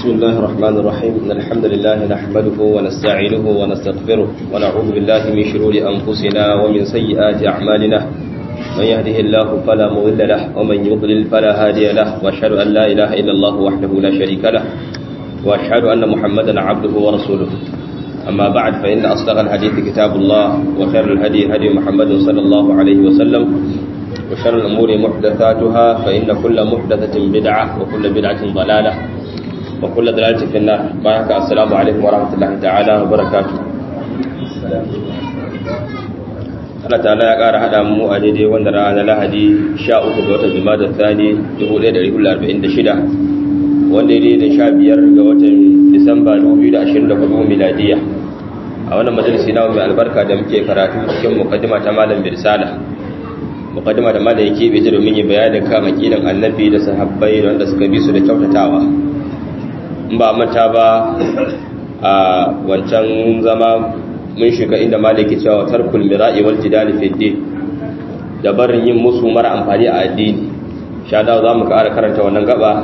بسم الله الرحمن الرحيم إن الحمد لله نحمده ونستعينه ونستغفره ونعوذ بالله من شرور أنفسنا ومن سيئات أعمالنا من يهده الله فلا مضل له ومن يضلل فلا هادي له وأشهد أن لا إله إلا الله وحده لا شريك له وأشهد أن محمدا عبده ورسوله أما بعد فإن أصدق الحديث كتاب الله وخير الهدي هدي محمد صلى الله عليه وسلم وشر الأمور محدثاتها فإن كل محدثة بدعة وكل بدعة ضلالة وكل ضلالة في النار بارك السلام عليكم ورحمة الله تعالى وبركاته Allah ta'ala ya ƙara haɗa mu a daidai wanda rana lahadi 13 ga watan Jumada Thani 1446 wanda ya daidai 15 ga watan Disamba 2024 miladiya a wannan majalisi na mai albarka da muke karatu cikin mukaddima ta malam Birsala mukaddima da malam yake bai domin yi bayanin kan aqidan annabi da sahabbai da wanda suka bi su da kyautatawa in ba manta ba a wancan zama mun shiga inda malaki cewa tarkul mira'i wal jidali fi din da barin yin musu mara amfani a addini sha da za mu ƙara karanta wannan gaba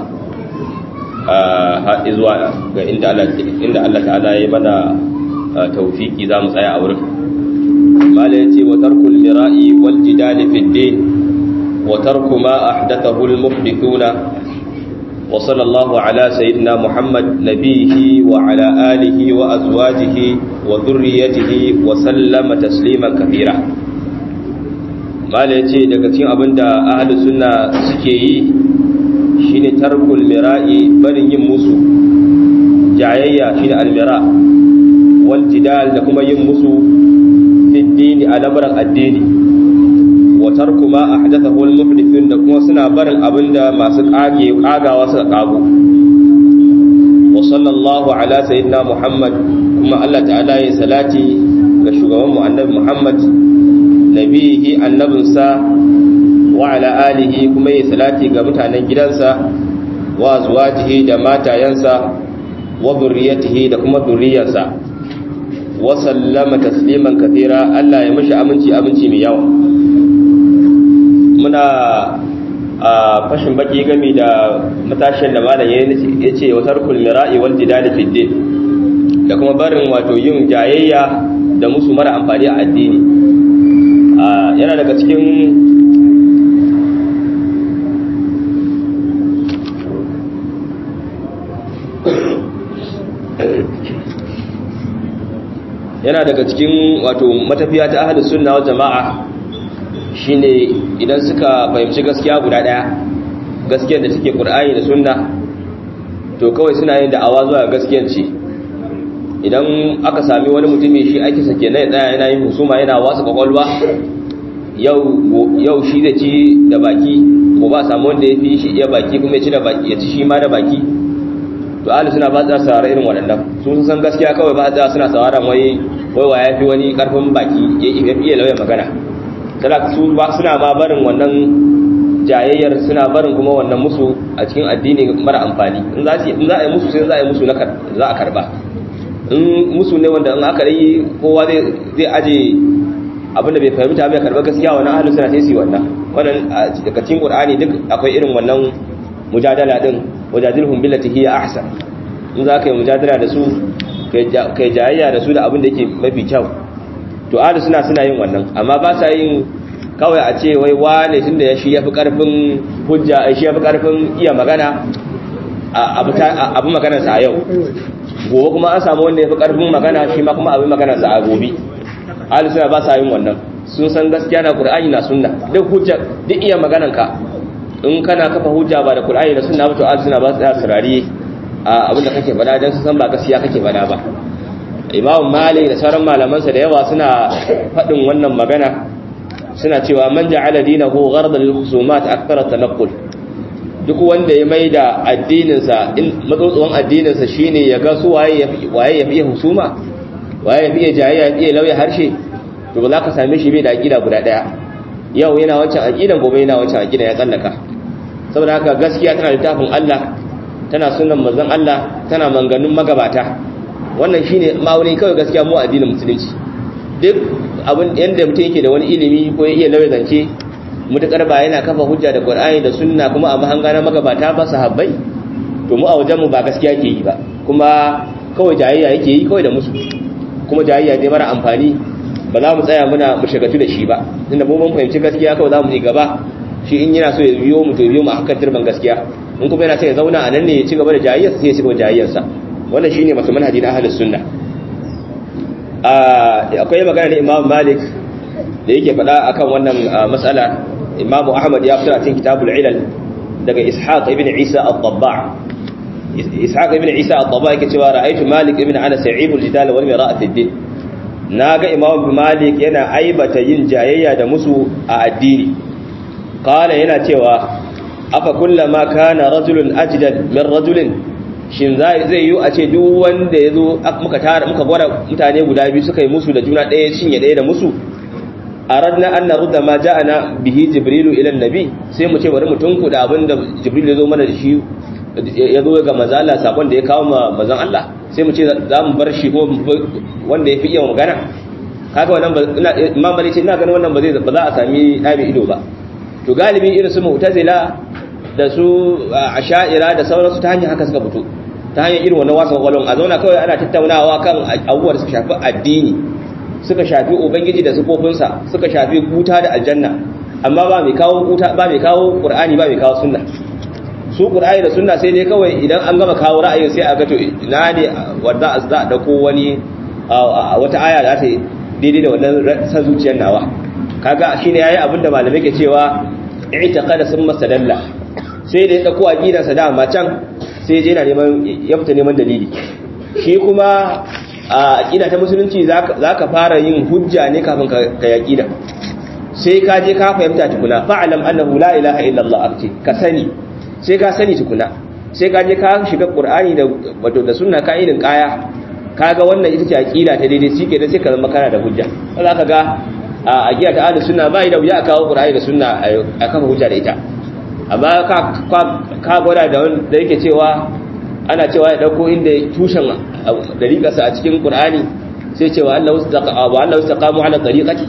a zuwa ga inda Allah inda Allah ta'ala ya mana tawfiki za mu tsaya a wurin mala yace wa tarkul mira'i wal jidali fi din wa tarku ma ahdathahu al muhdithuna وصلى الله على سيدنا محمد نبيه وعلى آله وأزواجه وذريته وسلم تسليما كثيرا ما ليتي daga cikin abinda ahlus sunna suke yi shine tarkul mira'i barin yin musu jayayya shine almira wal jidal da kuma yin musu fi dini al'amuran addini wa tarku ma ahdathahu al-muhdithun da kuma suna barin abinda masu kage kagawa suka kago wa sallallahu ala sayyidina muhammad kuma Allah ta'ala ya salati ga shugaban mu annabi muhammad nabihi annabinsa wa ala alihi kuma ya salati ga mutanen gidansa wa azwajihi da matayansa wa dhurriyyatihi da kuma dhurriyyarsa wa sallama tasliman kathira Allah ya mishi aminci aminci mai yawa muna a fashin baki gami da matashin da malam ya ce wa tarkul mira'i wal jidali fi din da kuma barin wato yin jayayya da musu mara amfani a addini yana daga cikin yana daga cikin wato matafiya ta ahlus sunna wal jama'a shine idan suka fahimci gaskiya guda daya gaskiyar da take qur'ani da sunna to kawai suna yin da'awa zuwa gaskiyar ce idan aka sami wani mutumi shi ake sake na tsaya yana yin husuma yana wasu kwakwalwa yau yau shi da ci da baki ko ba samu wanda ya fi shi iya baki kuma ya ci da baki ya ci shi ma da baki to ahli suna ba za su saurara irin waɗannan su sun san gaskiya kawai ba za suna sauraron wai wai wa ya fi wani karfin baki ya iya lauya magana su ba suna ma barin wannan jayayyar suna barin kuma wannan musu a cikin addini mara amfani in za a yi musu sai za a yi musu na za a karba in musu ne wanda in aka yi kowa zai aje abinda bai fahimta bai karba gaskiya wani ahalu suna sai su wannan wannan daga cikin qur'ani duk akwai irin wannan mujadala din wajadilhum billati hiya ahsan in za ka yi mujadala da su kai jayayya da su da abin da yake mafi kyau to ahlu suna suna yin wannan amma ba sa yin kawai a ce wai wane tunda ya shi yafi karfin hujja shi yafi karfin iya magana abu magana sa a yau gobe kuma an samu wanda yafi karfin magana shi ma kuma abin magana sa a gobe ahlu suna ba sa yin wannan sun san gaskiya na qur'ani na sunna duk hujja duk iya maganan ka in kana kafa hujja ba da qur'ani da sunna ba to ahlu suna ba su sarari abin da kake faɗa dan su san ba gaskiya kake faɗa ba imam malik da sauran malamansa da yawa suna faɗin wannan magana suna cewa man ja'ala dinahu ghardan lil husumat akthar tanaqqul duk wanda ya maida addininsa in matsotsuwan addininsa shine ya ga su waye yafi waye yafi husuma waye yafi jayayya yafi lauya harshe to ba za ka same shi bai da aqida guda daya yau yana wancan aqidan gobe yana wancan aqidan ya tsallaka saboda haka gaskiya tana littafin Allah tana sunan manzon Allah tana manganun magabata wannan shine ma'auni kawai gaskiya mu addinin musulunci duk abin yanda mutum yake da wani ilimi ko ya iya lauya zance mutakar ba yana kafa hujja da Qur'ani da sunna kuma a mahanga na magabata ba sahabbai to mu a wajen mu ba gaskiya ke yi ba kuma kawai jayayya yake yi kawai da musu kuma jayayya ne mara amfani ba za mu tsaya muna mu shagatu da shi ba inda mu mun fahimci gaskiya kawai za mu yi gaba shi in yana so ya biyo mu to biyo mu akan turban gaskiya in kuma yana so ya zauna a nan ne ya ci gaba da jayayyarsa sai ya ci gaba da jayayyarsa wannan shine masu manhaji na ahlus sunna akwai magana da Imam Malik da yake faɗa akan wannan mas'ala Imam Ahmad ya fitar a cikin Kitabul Ilal daga Ishaq ibn Isa al-Tabba' Ishaq ibn Isa al-Tabba' yake cewa ra'aytu Malik ibn Anas ya'ibul jidal wal mira'a fi din naga Imam Malik yana aibata yin jayayya da musu a addini qala yana cewa afa kullama kana rajulun ajdad min rajulin shin zai yi a ce duk wanda ya zo muka tara muka gwada mutane guda biyu suka yi musu da juna ɗaya shinye ɗaya da musu aradna an narudda ma ja'ana bihi jibrilu ila nabi sai mu ce bari mu tunku da abinda jibril ya zo mana da shi ya zo ga manzo Allah sakon da ya kawo ma manzon Allah sai mu ce za mu bar shi ko wanda ya fi iya magana kaga wannan ba imam bari ce ina ganin wannan ba zai ba za a sami ɗabi ido ba to galibi irin su mu'tazila da su asha'ira da sauransu ta hanyar haka suka fito ta hanyar irin wannan wasan kwallon a zauna kawai ana tattaunawa kan abubuwa da suka shafi addini suka shafi ubangiji da sufofinsa suka shafi wuta da aljanna amma ba mai kawo wuta ba mai kawo qur'ani ba mai kawo sunna su qur'ani da sunna sai dai kawai idan an gama kawo ra'ayin sai a ga to ina ne wanda za a dauko wani wata aya da ta daidai da wannan san zuciyar nawa kaga shine yayi abinda malamai ke cewa i'taqada summa sadalla sai da ya dauko aqidarsa da amma can sai je yana neman ya fita neman dalili shi kuma a aqida ta musulunci zaka fara yin hujja ne kafin ka yaqida sai ka je ka fahimta tukuna fa'alam annahu la ilaha illa Allah akti ka sani sai ka sani tukuna sai ka je ka shiga qur'ani da wato da sunna ka irin kaya kaga wannan ita ce aqida ta daidai shi kenan sai ka zama kana da hujja za ka ga a aqida ta ahlus sunna bai da wuya kawo qur'ani da sunna a kafa hujja da ita amma ka gwada da wanda yake cewa ana cewa ya dauko inda tushen dariƙarsa a cikin ƙur'ani sai cewa Allah wasu taƙamu ala dariƙati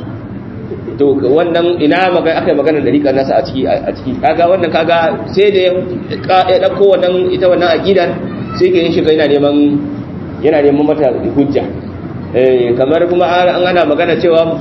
to wannan ina aka yi maganar dariƙar nasa a ciki a ciki kaga wannan kaga sai da ya dauko wannan ita wannan aƙidar sai ke yin shiga yana neman yana neman mata hujja kamar kuma an ana magana cewa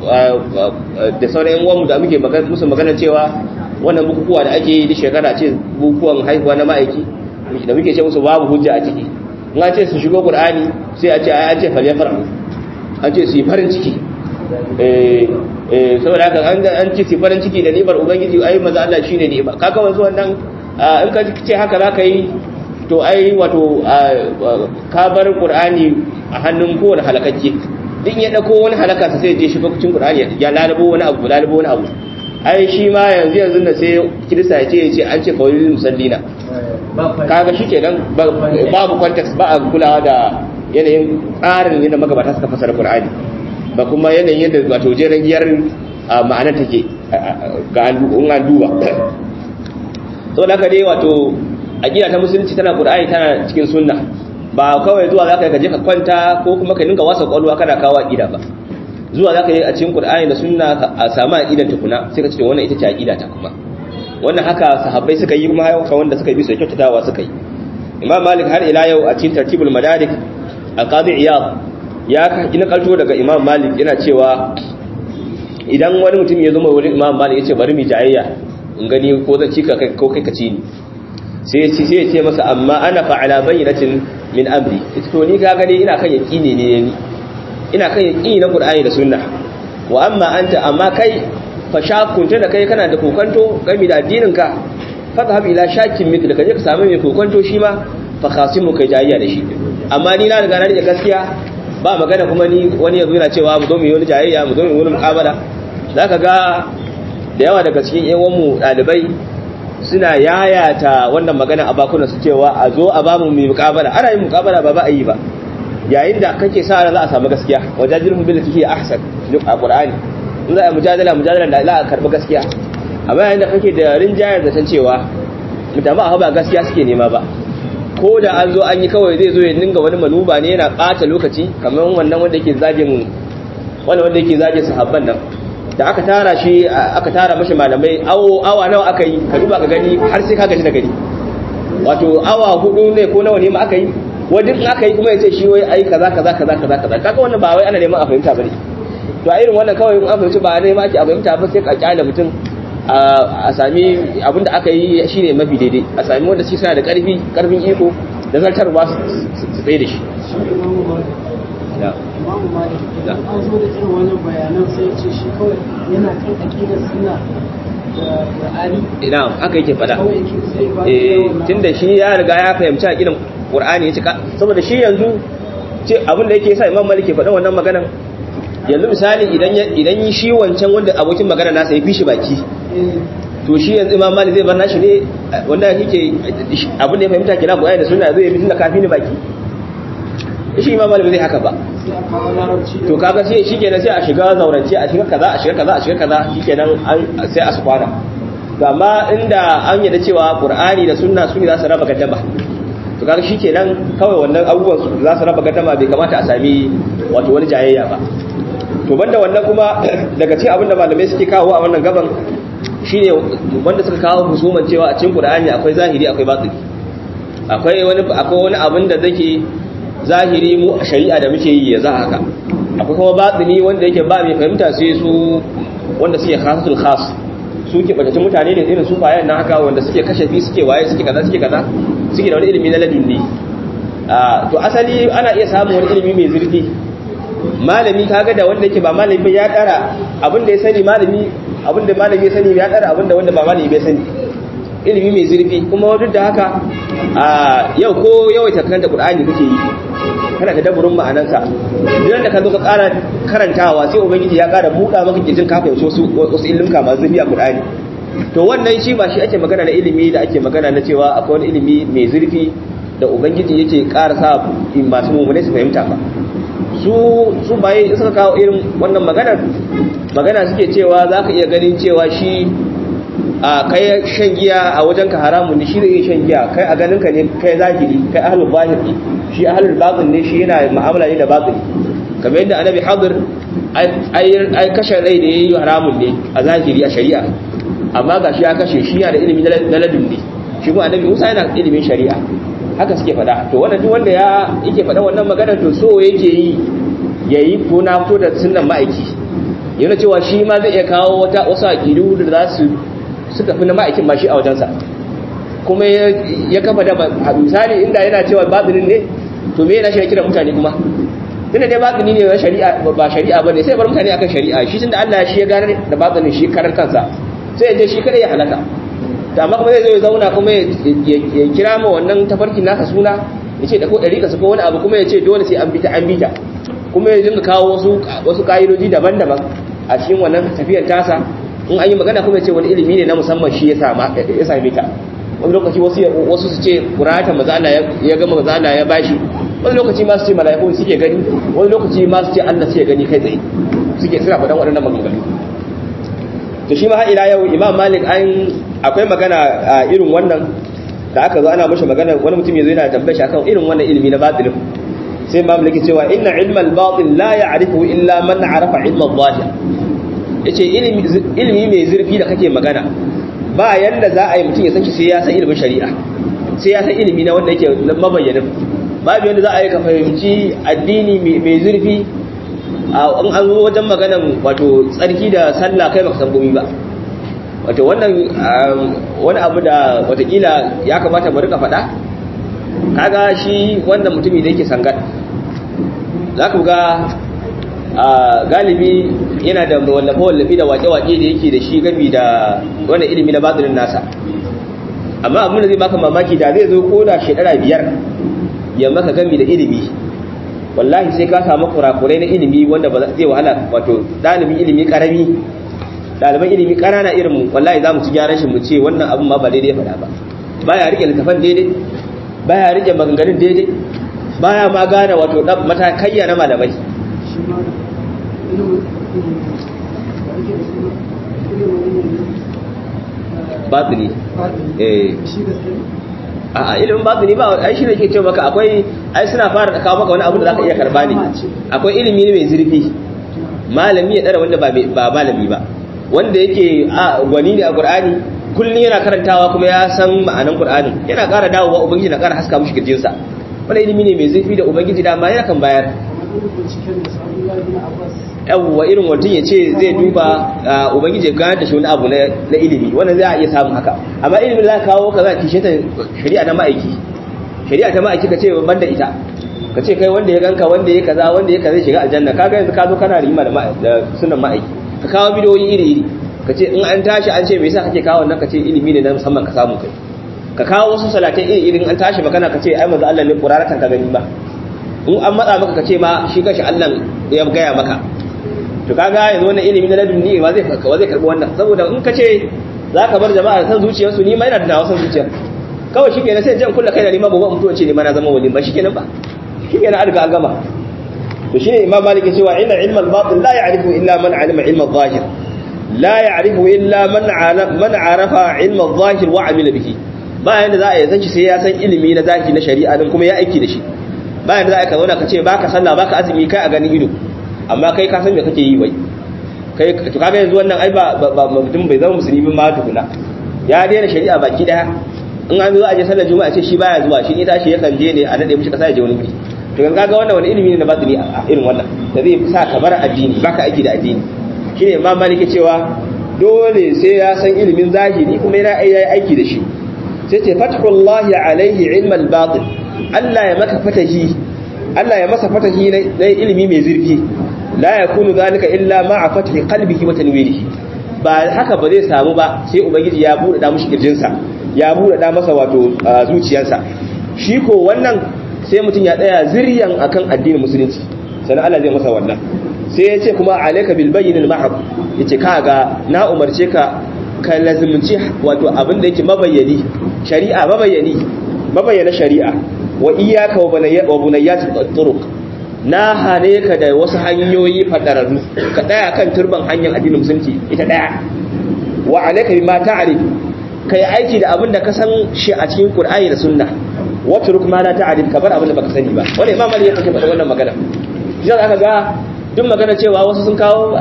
da sauran yan uwanmu da muke musu magana cewa wannan bukukuwa da ake yi da shekara ce bukukuwan haihuwa na ma'aiki da muke ce musu babu hujja a ciki in an ce su shigo qur'ani sai a ce ai an ce falyafra an ce su yi farin ciki eh eh saboda haka an an ce su farin ciki da ni'imar ubangiji ai maza Allah shine ni'ima kaga wanzu wannan in ka ce haka zaka yi to ai wato ka bar qur'ani a hannun kowane halakakke din ya dauko wani halaka sai je shiga cikin qur'ani ya lalabo wani abu lalabo wani abu ai shi ma yanzu yanzu da sai kirista ya ce ya ce an ce kawai musallina kaga shi kenan babu context ba a kulawa da yanayin tsarin yadda magabata suka fasara qur'ani ba kuma yanayin yadda wato jeren giyar ma'anar take ga an duba saboda haka dai wato aqida ta musulunci tana qur'ani tana cikin sunna ba kawai zuwa zaka ka je ka kwanta ko kuma ka dinga wasa kwalwa kana kawo aqida ba zuwa zaka yi a cikin Qur'ani da Sunna a samu aqidan tukuna sai ka ce wannan ita ce aqida ta kuma wannan haka sahabbai suka yi kuma haka wanda suka bi su kyautatawa suka yi Imam Malik har ila yau a cikin Tartibul Madarik al-Qadi Iyad ya ina kalto daga Imam Malik yana cewa idan wani mutum ya zo mai wurin Imam Malik ya ce bari mu jayayya in gani ko zan cika kai ko kai ka ci ni sai ya ce sai ya ce masa amma ana fa'ala bayyinatin min amri to ni ka gani ina kan yaqini ne ni ina kan yaqini na Qur'ani da Sunna wa amma anta amma kai fa shakunta da kai kana da kokanto game da addinin ka fadhhab ila shakin mithla kaje ka samu mai kokanto shi ma fa khasimu kai jayayya da shi amma ni na riga na rike gaskiya ba magana kuma ni wani yazo yana cewa mu zo mu yi wani jayayya mu zo mu yi wani muqabala zaka ga da yawa daga cikin yan mu dalibai suna yayata wannan magana a bakunan su cewa a zo a bamu mu muqabala ana yin muqabala ba ba a yi ba yayin da kake sa ran za a samu gaskiya wajadilhum billati hiya ahsan duk a qur'ani in za a mujadala mujadala da za a karbi gaskiya amma yayin da kake da rinjayar da san cewa mutama a ba gaskiya suke nema ba ko da an zo an yi kawai zai zo ya dinga wani manuba ne yana ɓata lokaci kamar wannan wanda yake zagin wannan wanda yake zagin sahabban nan da aka tara shi aka tara mashi malamai awo awa nawa aka yi ka duba ka gani har sai ka gaji da gani wato awa hudu ne ko nawa ne ma aka yi wajen aka yi kuma ya ce shi wai ai kaza kaza kaza kaza kaza kaga wannan ba wai ana neman a fahimta bane to a irin wannan kawai in an fahimci ba neman ake a fahimta ba sai ka kyale mutum a sami abin da aka yi shine mafi daidai a sami wanda shi suna da karfi karfin iko da zartarwa su tsaye da shi imamu malik idan an zo da irin wannan bayanan sai ya ce shi kawai yana kan aƙidar suna da qur'ani ina haka yake fada kawai yake sai ba eh tunda shi ya riga ya fahimci aqidan qur'ani ya cika saboda shi yanzu ce abin da yake sa imam malik ya faɗa wannan maganan yanzu misali idan idan shi wancan wanda abokin magana nasa ya fi shi baki to shi yanzu imam malik zai bar nashi ne wanda yake abin da ya fahimta kina qur'ani da sunna zai yi tunda kafi ni baki shi imam malik zai haka ba sai a kawo larabci to kaga sai shikenan sai a shiga zaurance a shiga kaza a shiga kaza a shiga kaza shikenan sai a su kwana to amma inda an yadda cewa qur'ani da sunna su ne za su raba gaddama to kaga shikenan kawai wannan abubuwan su za su raba gaddama bai kamata a sami wato wani jayayya ba to banda wannan kuma daga cikin abinda malamai suke kawo a wannan gaban shine wanda suka kawo husuman cewa a cikin qur'ani akwai zahiri akwai batini akwai wani akwai wani abin da zake zahiri mu a shari'a da muke yi yanzu haka akwai kuma batini wanda yake ba mai fahimta sai su wanda suke khasatul khas su ke batattun mutane ne irin su bayan na haka wanda suke kashafi suke waye suke kaza suke kaza suke da wani ilimi na ladunni to asali ana iya samun wani ilimi mai zurfi malami kaga da wanda yake ba malami ba ya dara abin da ya sani malami abin da malami ya sani ya dara abin da wanda ba malami bai sani ilimi mai zurfi kuma duk da haka a yau ko yawaita karanta qur'ani kake yi kana da daburin ma'anansa idan da ka zo ka ƙara karantawa sai ubangiji ya ƙara buɗa maka kirjin ka fahimci wasu wasu ilimin masu zurfi a qur'ani to wannan shi ba shi ake magana na ilimi da ake magana na cewa akwai wani ilimi mai zurfi da ubangiji yake ƙara sa masu mummune su fahimta ba su su baye suka kawo irin wannan maganar magana suke cewa za ka iya ganin cewa shi a kai shan giya a wajen ka haramun ne shi zai shan giya kai a ganin ka ne kai zahiri kai ahlul zahir ne shi ahlul batin ne shi yana mu'amala ne da batin kamar yadda annabi hadir ai kashe rai da yayi haramun ne a zahiri a shari'a amma ga shi ya kashe shi yana da ilimi na ladun ne shi kuma annabi Musa yana da ilimin shari'a haka suke faɗa to wannan duk wanda ya yake faɗa wannan magana to so yake yi yayi ko na fito da sunnan ma'aiki yana cewa shi ma zai iya kawo wata wasu aqidu da za su suka fi na ma'aikin ma shi a wajensa kuma ya kafa da misali inda yana cewa batinin ne to me yana shi kira mutane kuma tunda dai batini ne shari'a ba shari'a bane sai bar mutane akan shari'a shi tunda Allah shi ya gane da batinin shi karar kansa sai ya je shi kada ya halaka to amma kuma zai zo ya zauna kuma ya kira ma wannan tafarkin nasa suna ya ce da ko ɗari ko wani abu kuma ya ce dole sai an bita an bita kuma ya dinga kawo wasu wasu ka'idoji daban-daban a cikin wannan tafiyar tasa in an yi magana kuma ce wani ilimi ne na musamman shi ya same ta wani lokaci wasu su ce kurata mazala ya gama mazala ya bashi wani lokaci ma su ce mala'ikun suke gani wani lokaci ma su ce Allah suke gani kai tsaye suke suna faɗan waɗannan maganganu to shi ma har ila yau imam malik an akwai magana a irin wannan da aka zo ana mashi magana wani mutum ya zo yana tambaye shi akan irin wannan ilimi na batilin sai imam malik cewa inna ilmal batil la ya'rifu illa man arafa ilmal zahir ya ce ilimi mai zurfi da kake magana ba yanda za a yi mutum ya san shi sai ya san ilimin shari'a sai ya san ilimi na wanda yake mabayyanin babu yanda za a yi ka fahimci addini mai zurfi a an an zo wajen maganan wato tsarki da sallah kai baka san gomi ba wato wannan wani abu da watakila ya kamata mu rika faɗa kaga shi wannan mutumi da yake sangat za ku ga galibi yana da wallafe-wallafe da wake-wake da yake da shi gami da wannan ilimi na batsinin nasa amma abin da zai baka mamaki da zai zo ko da shekara biyar ya maka gami da ilimi wallahi sai ka samu kurakurai na ilimi wanda ba zai wahala wato ɗalibin ilimi ƙarami ɗaliban ilimi ƙanana irin mu wallahi za mu ci gyaran shi mu ce wannan abin ma ba daidai faɗa ba baya rike littafan daidai baya rike maganganun daidai baya ma gane wato matakayya na malamai batini eh a ilimin batini ba ai shi ne ke ce maka akwai ai suna fara da kawo maka wani abu da zaka iya karba ne akwai ilimi ne mai zurfi malami ya dara wanda ba ba malami ba wanda yake a gwani ne a qur'ani kullun yana karantawa kuma ya san ma'anan qur'anin yana ƙara dawowa ubangiji na ƙara haska mushi kirjinsa wannan ilimi ne mai zurfi da ubangiji da ma yana kan bayar yawwa irin mutum ya ce zai duba ubangiji ya gane da shi wani abu na ilimi wannan zai iya samun haka amma ilimin za ka kawo ka za kishe ta shari'a na ma'aiki shari'a ta ma'aiki ka ce ban da ita ka ce kai wanda ya ganka wanda ya kaza wanda ya kaza shiga aljanna kaga yanzu ka zo kana rima da sunan ma'aiki ka kawo bidiyoyi iri iri ka ce in an tashi an ce me yasa kake kawo wannan ka ce ilimi ne na musamman ka samu kai ka kawo wasu salatai iri irin an tashi magana ka ce ai manzo Allah ne qur'anatan ka gani ba in an matsa maka ka ce ma shi kashi Allah ya gaya maka to kaga yanzu wannan ilimi na ladunni ba zai ba zai karbi wannan saboda in ka ce zaka bar jama'a san zuciyarsu ni ma ina da nawa san zuciya kawai shi kenan sai jan kulla kai da ni ma gobe mutuwa ce ni ma na zama wali ba shi kenan ba shi kenan an riga an gama to shine imam malik ya ce wa inna ilma al-batin la ya'rifu illa man alima ilma al-zahir la ya'rifu illa man man arafa ilma al-zahir wa amila bihi ba yanda za a yi san shi sai ya san ilimi na zahiri na shari'a din kuma ya aiki da shi ba yanda za a ka zauna ka ce baka sallah baka azumi kai a ganin ido amma kai ka san me kake yi wai kai to kaga yanzu wannan ai ba mutum bai zama musulmi ma tukuna ya daina shari'a baki daya in an zo a je sallar juma'a ce shi baya zuwa shi ne tashi yakan je ne a nade mishi kasa ya je wani guri to kan kaga wannan wani ilimi ne na batini a irin wannan da zai sa ka bar addini baka aiki da addini shine imam maliki cewa dole sai ya san ilimin zahiri kuma yana yayi aiki da shi sai ce fathullahi alaihi ilmal batin Allah ya maka fatahi Allah ya masa fatahi na ilimi mai zurfi la yakunu zalika illa ma'a fathi qalbihi wa tanwirihi ba haka ba zai samu ba sai ubangiji ya bude da mushi kirjinsa ya bude da masa wato zuciyarsa shi ko wannan sai mutum ya tsaya ziryan akan addinin musulunci sannan Allah zai masa wannan sai ya ce kuma alayka bil bayyinil mahab yace kaga na umarce ka ka lazimci wato abin da yake mabayyani shari'a mabayyani mabayyana shari'a wa iyyaka wa bunayyat turuq na hane ka da wasu hanyoyi fadararru ka daya kan turban hanyar addinin musulunci ita daya wa alayka bima ta'rif kai aiki da abin da ka san shi a cikin qur'ani da sunna wa turuk ma la ta'rif ka bar abin da baka sani ba wannan imam ali yake faɗa wannan magana idan aka ga duk magana cewa wasu sun kawo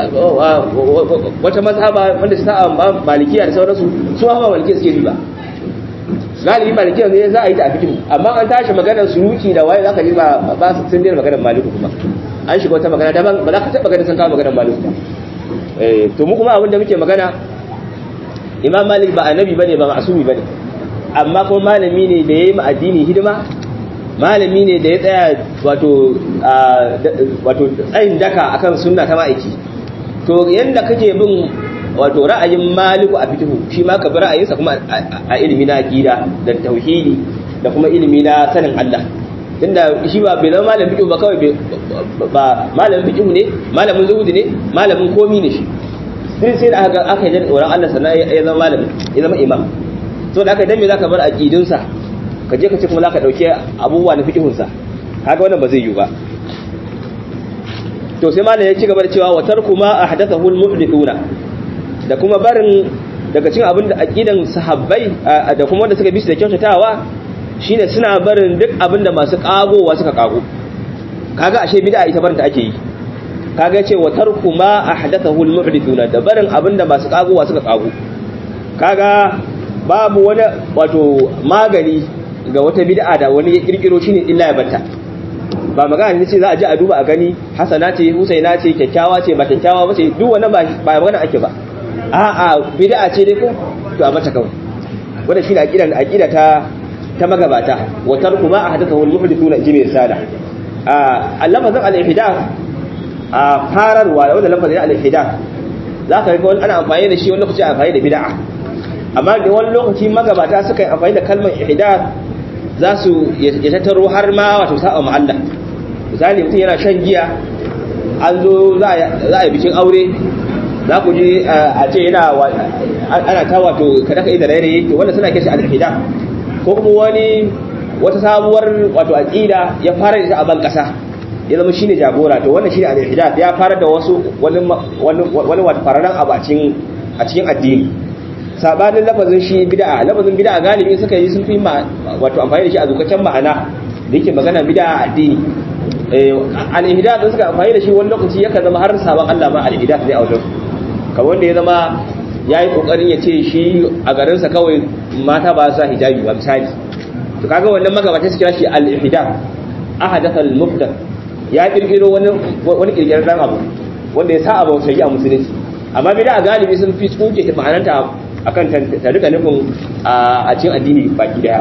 wata mazhaba wanda ta sa malikiya da sauransu su ma malikiya suke ba galibi malikiya ne za a yi ta a fikin amma an tashi maganar suruki da waye zaka ji ba ba sun dena maganar maliku kuma an shiga wata magana daban ba za ka taɓa ganin sun kawo maganar maliku ba to mu kuma abin da muke magana imam malik ba annabi bane ba ma'asumi bane amma kuma malami ne da yayi ma addini hidima malami ne da ya tsaya wato wato tsayin daka akan sunna ta ma'aiki to yanda kake bin wato ra'ayin maliku a fitihu shi ma ka bi ra'ayinsa kuma a ilimi na aqida da tauhidi da kuma ilimi na sanin Allah tunda shi ba bai zama malamin fiqh ba kawai ba malamin fiqh ne malamin zuhudi ne malamin komi ne shi sai sai da aka aka yi tsoron Allah sannan ya zama malami ya zama imam so da aka dan me zaka bar aqidunsa ka je ka ce kuma zaka dauke abubuwa na fiqhun sa kaga wannan ba zai yi ba to sai malam ya ci gaba da cewa wa tarku ma ahdathahu al-muhdithuna da kuma barin daga cikin abin da aqidan sahabbai da kuma wanda suka bi su da kyautatawa shine suna barin duk abin da masu kagowa suka kago kaga ashe bid'a ita barin ta ake yi kaga yace wa tarku ma ahdathahu al-muhdithuna da barin abin da masu kagowa suka kago kaga babu wani wato magani ga wata bid'a da wani ya kirkiro shine illa ya banta ba magana ne ce za a ji a duba a gani hasana ce husaina ce kyakkyawa ce ba kyakkyawa ba ce duk wannan ba magana ake ba a'a bid'a ce dai ko to a mata kawai wannan shine aqidan aqida ta ta magabata wa tarku ma ahdathahu al-muhdithuna jibi risala a lafazin al-ihdath a fararwa wanda lafazin al-ihdath zaka ga wani ana amfani da shi wani lokaci amfani da bid'a amma da wani lokaci magabata suka yi amfani da kalmar ihdath za su ya tattaro har ma wato sa'a ma Allah misali mutum yana shan giya an zo za a yi bikin aure za ku ji a ce yana ana ta wato kada ka yi da rairaye to wanda suna kashi al-ihda ko kuma wani wata sabuwar wato aqida ya fara da a ban kasa ya zama shine jagora to wannan shine al-ihda ya fara da wasu wani wani wato fararan abu a cikin a cikin addini sabanin lafazin shi bid'a lafazin bid'a galibi suka yi sun fi wato amfani da shi a zukacin ma'ana da yake magana bid'a addini al-ihda da suka amfani da shi wani lokaci yakan zama har sabon Allah ma al-ihda ne a wajen kamar wanda ya zama ya yi kokarin ya ce shi a garinsa kawai mata ba sa hijabi ba misali to kaga wannan magabata su kira shi al-ihdam ahadatha al-mubda ya kirkiro wani wani kirkirar dan abu wanda ya sa abu sai a musulunci amma bid'a galibi sun fi tsuke ta ma'ananta akan ta rika nufin a cikin addini baki daya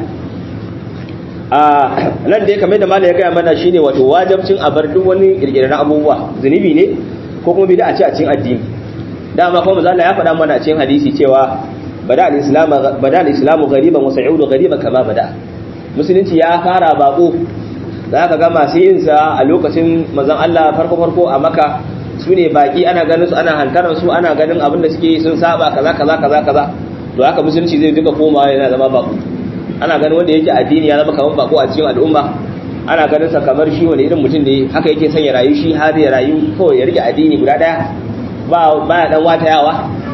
a nan da ya kamar da malai ya gaya mana shine wato wajibcin a bar duk wani kirkirar abubuwa zunubi ne ko kuma bid'a ce a cikin addini dama kuma manzo ya faɗa mana a cikin hadisi cewa bada al-islam bada al-islamu ghariban wa sa'udu ghariban kama bada musulunci ya fara bako za ka ga masu yin sa a lokacin manzon Allah farko farko a Makka su ne baki ana ganin su ana hantaran su ana ganin abin da suke sun saba kaza kaza kaza kaza to haka musulunci zai duka komawa yana zama bako ana ganin wanda yake addini ya zama kamar bako a cikin al'umma ana ganin sa kamar shi wani irin mutum ne haka yake son ya rayu shi har ya rayu kawai ya rike addini guda daya ba ba dan wata yawa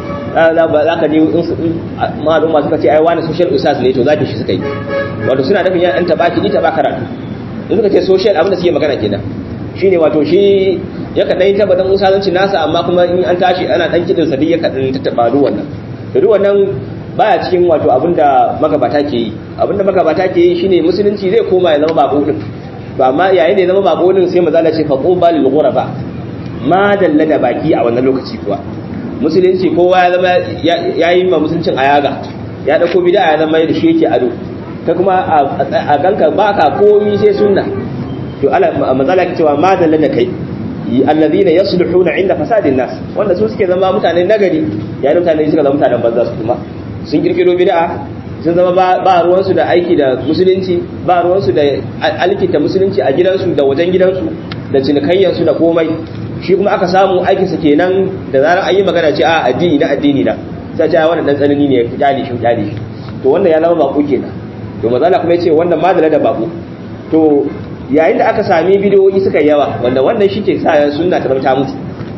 za ka ji al'umma suka ce ai wani social usas ne to zaki shi suka yi wato suna nufin yan tabaki ni taba karatu in suka ce social abin da suke magana kenan shine wato shi ya kaɗan yi tabbatar musalanci nasa amma kuma in an tashi ana ɗan kiɗin sa duk ya kaɗan tattaɓa duk wannan da duk wannan baya cikin wato abinda magabata ke yi abinda magabata ke yi shine musulunci zai koma ya zama bako din to amma yayin da ya zama bako din sai maza ce fa quba lil ghuraba ma dalla da baki a wannan lokaci kuwa musulunci kowa ya zama ya yi ma musuluncin ayaga ya dauko bid'a ya zama da shi yake ado ta kuma a ganka baka komi sai sunna to ala mazala ke cewa ma dalla da kai alladhina yaslihuna inda fasadin nas wanda su suke zama mutane nagari yayin mutane suka zama mutanen banza su kuma sun kirkiro bid'a sun zama ba ruwansu da aiki da musulunci ba ruwansu da alkinta musulunci a gidansu da wajen gidansu da cinikayyarsu da komai shi kuma aka samu aikinsa kenan da zarar an yi magana ce a addini na addini na sai ce wannan dan tsanani ne ya kyale shi kyale shi to wannan ya zama bako kenan to mazala kuma yace wannan madala da bako to yayin da aka sami bidiyoyi suka yawa wanda wannan shi ke sa sunna ta ta mutu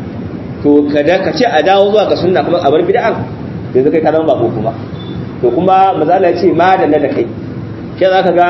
to kada ka ce a dawo zuwa ga sunna kuma a bar bid'an yanzu kai ka zama bako kuma to kuma mazala ya ce madala da kai shi za ka ga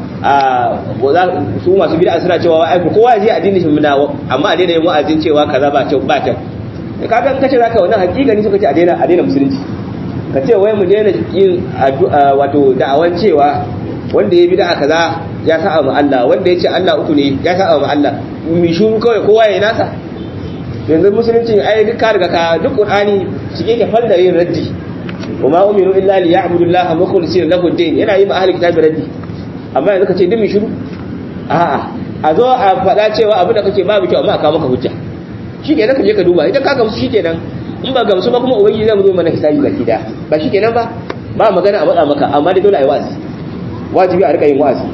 su masu bid'a suna cewa ai kowa ya je addini shi muna amma a daina yin wa'azin cewa kaza ba kyau ba kyau ka ga kace zaka wannan hakikani suka ce a daina a daina musulunci ka ce wai mu daina yin wato da'awan cewa wanda ya bid'a kaza ya sa'a mu Allah wanda ya ce Allah uku ne ya sa'a mu Allah mi shuru kawai kowa ya nasa yanzu musulunci ai duk ka riga ka duk qur'ani cike ke falla yin raddi wa ma umiru illa li ya'budu Allah mukhlisina lahu ad-din yana yi ma ahli kitabi raddi amma yanzu ka ce duk mi shuru a'a a zo a faɗa cewa abin da kake babu kyau amma a kawo maka hujja shi kenan ka je ka duba idan ka gamsu shi kenan in ba gamsu ba kuma ubangiji zai zo mana hisabi baki da ba shi kenan ba ba magana a matsa maka amma dai dole a yi wa'azi wajibi a rika yin wa'azi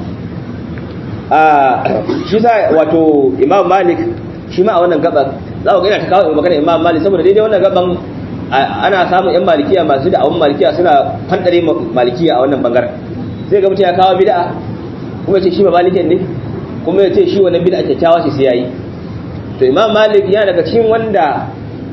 a shi sa wato imam malik shi ma a wannan gaban za ku ga yana ta kawo magana imam malik saboda daidai wannan gaban ana samun yan malikiya masu da awon malikiya suna fantare malikiya a wannan bangaren sai ga mutum ya kawo bid'a kuma ya ce shi ba malikin ne kuma ya ce shi wannan bid'a kyakkyawa ce sai yayi to imam malik yana daga cikin wanda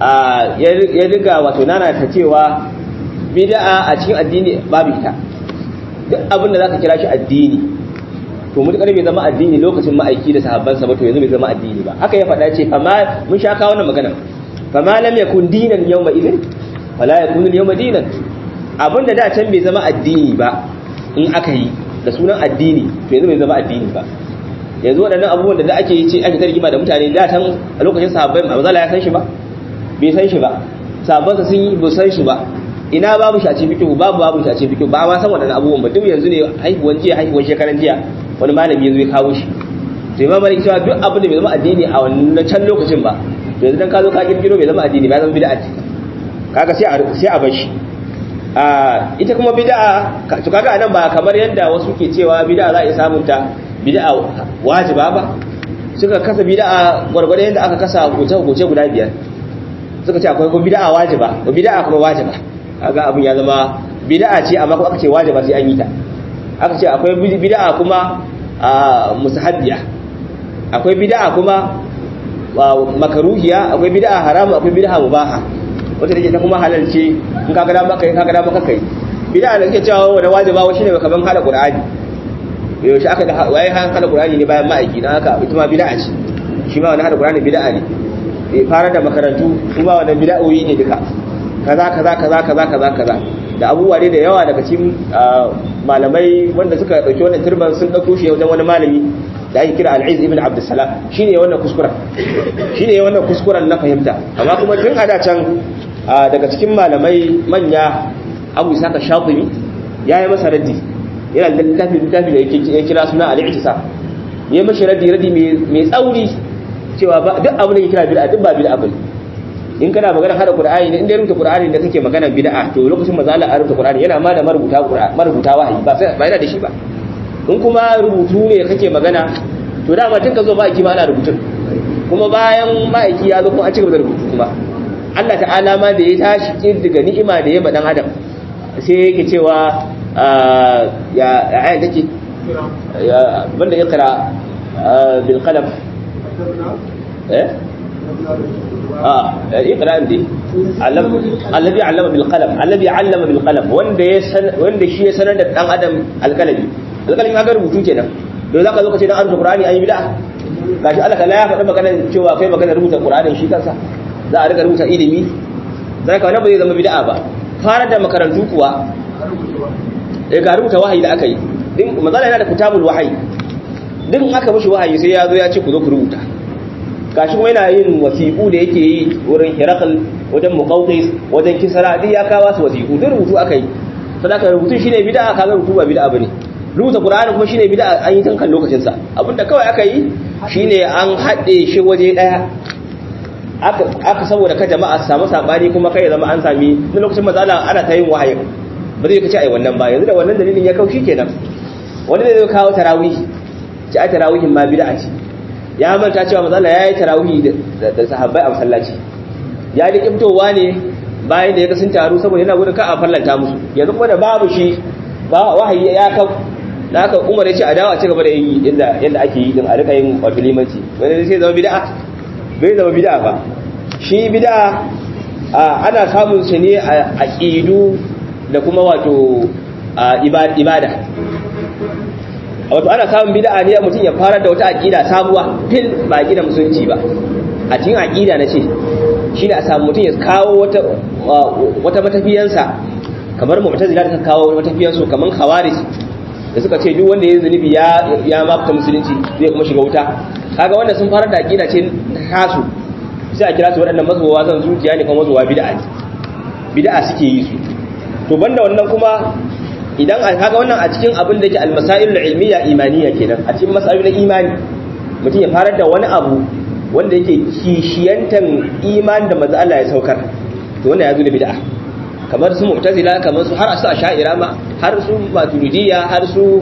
ya riga wato nana ta cewa bid'a a cikin addini babu ita duk abin da zaka kira shi addini to mutukar bai zama addini lokacin ma'aiki da sahabbansa ba to yanzu bai zama addini ba haka ya faɗa ce fama mun sha kawo wannan magana fama lam yakun dinan yawma idin wala yakunu yawma dinan abinda da can bai zama addini ba in aka yi da sunan addini to yanzu bai zama addini ba yanzu waɗannan abubuwan da ake yi ce ake tarjima da mutane da tan a lokacin sahabbai ba za ya san shi ba bai san shi ba sahabbansa sun yi ba san shi ba ina babu shaci fikihu babu babu shaci fikihu ba ma san waɗannan abubuwan ba duk yanzu ne haihuwan jiya haihuwan shekaran jiya wani malami yanzu ya kawo shi to imam malik cewa duk abin da bai zama addini a wannan can lokacin ba to yanzu dan ka zo ka kirkiro bai zama addini ba ya zama bid'a ce kaga sai a sai a bar shi a ita kuma bid'a to kaga anan ba kamar yanda wasu ke cewa bid'a za a iya samun ta bid'a wajiba ba suka kasa bid'a gwargwado yanda aka kasa hukunce guda biyar suka ce akwai kuma bid'a wajiba ko bid'a kuma wajiba kaga abin ya zama bid'a ce amma kuma aka ce wajiba sai an yi ta aka ce akwai bid'a kuma musahabbiya akwai bid'a kuma makaruhiya akwai bid'a haramu akwai bid'a mubaha wata take ta kuma halal ce in kaga dama kai kaga dama kai bid'a da kake cewa wani wajiba wa shine kaman hada qur'ani yaushe aka da waye han hada qur'ani ne bayan ma'aiki dan haka ita ma bid'a ce shi ma wani hada qur'ani bid'a ne bai fara da makarantu su ba wannan bid'o'i ne duka kaza kaza kaza kaza kaza kaza da abubuwa ne da yawa daga cikin malamai wanda suka dauki wannan turban sun dauko shi wajen wani malami da ake kira al-Izz ibn Abdussalam shine wannan kuskuren shine wannan kuskuren na fahimta amma kuma tun a da can daga cikin malamai manya Abu Isaka Shatibi yayi masa raddi yana da littafi littafi da yake kira suna al-I'tisam yayi mashi raddi raddi mai tsauri cewa duk abin da yake kira bid'a duk ba bid'a bane in kana magana hada qur'ani ne in dai rubuta qur'ani da kake magana bid'a to lokacin manzo Allah ya rubuta qur'ani yana ma da marubuta qur'ani marubuta wahayi ba sai ba yana da shi ba in kuma rubutu ne kake magana to da ma tun ka zo ba aiki ma ana rubutun kuma bayan ma'aiki ya zo kuma an ci gaba da rubutu kuma Allah ta'ala ma da ya tashi kirdiga ni'ima da ya ba dan adam sai yake cewa ya aya take ya banda iqra bil qalam eh اه اقرا عندي علم الذي علم بالقلم الذي علم بالقلم wanda ya san wanda shi ya sanar da dan adam alkalami alkalami ga rubutu kenan don zaka zo ka ce dan arzu qur'ani ayi bid'a gashi Allah kala ya faɗa magana cewa kai magana rubuta qur'anin shi kansa za a riga rubuta ilimi zaka wannan ba zai zama bid'a ba fara da makarantu kuwa eh ga rubuta wahayi da aka yi din manzala yana da kitabul wahayi din aka mishi wahayi sai ya zo ya ce ku zo ku rubuta gashi kuma yana yin wasiƙu da yake yi wurin hirakal wajen muqawqis wajen kisra duk ya kawo su wasiƙu duk rubutu aka yi sadaka rubutu shine bid'a kaga rubutu ba bid'a bane rubuta qur'ani kuma shine bid'a an yi tankan lokacin sa abinda kawai aka yi shine an haɗe shi waje daya aka aka saboda ka jama'a su samu sabani kuma kai zama an sami na lokacin matsala ana ta yin wahayi ba zai kace ai wannan ba yanzu da wannan dalilin ya kaushi kenan wani zai kawo tarawih ci ai tarawihin ma bid'a ce ya manta cewa mazala ya yi tarawihi da sahabbai a masallaci ya da kiftowa ne bayan da ya sun taru saboda yana gudun ka a fallanta musu yanzu kuma da babu shi ba wahayi ya kau da aka umar ya ce a dawo a ci gaba da yi yadda ake yi din a rika yin wato limanci wani sai zama bid'a bai zama bid'a ba shi bid'a ana samun shi ne a aqidu da kuma wato ibada wato ana samun bid'a ne mutum ya fara da wata aqida sabuwa fil ba aqida musulunci ba a cikin aqida na ce shine a samu mutum ya kawo wata wata matafiyansa kamar mu'tazila da kawo matafiyansu kamar khawarij da suka ce duk wanda ya zunubi ya ya mafita musulunci zai kuma shiga wuta kaga wanda sun fara da aqida ce tasu sai a kira su waɗannan mazuwa zan zuciya ne kuma mazuwa bid'a bid'a suke yi su to banda wannan kuma idan kaga wannan a cikin abin da yake almasailul ilmiya imaniya kenan a cikin masailul na imani mutum ya fara da wani abu wanda yake kishiyantan iman da manzo Allah ya saukar to wannan ya zo da bid'a kamar su mu'tazila kamar su har su asha'ira ma har su maturidiyya har su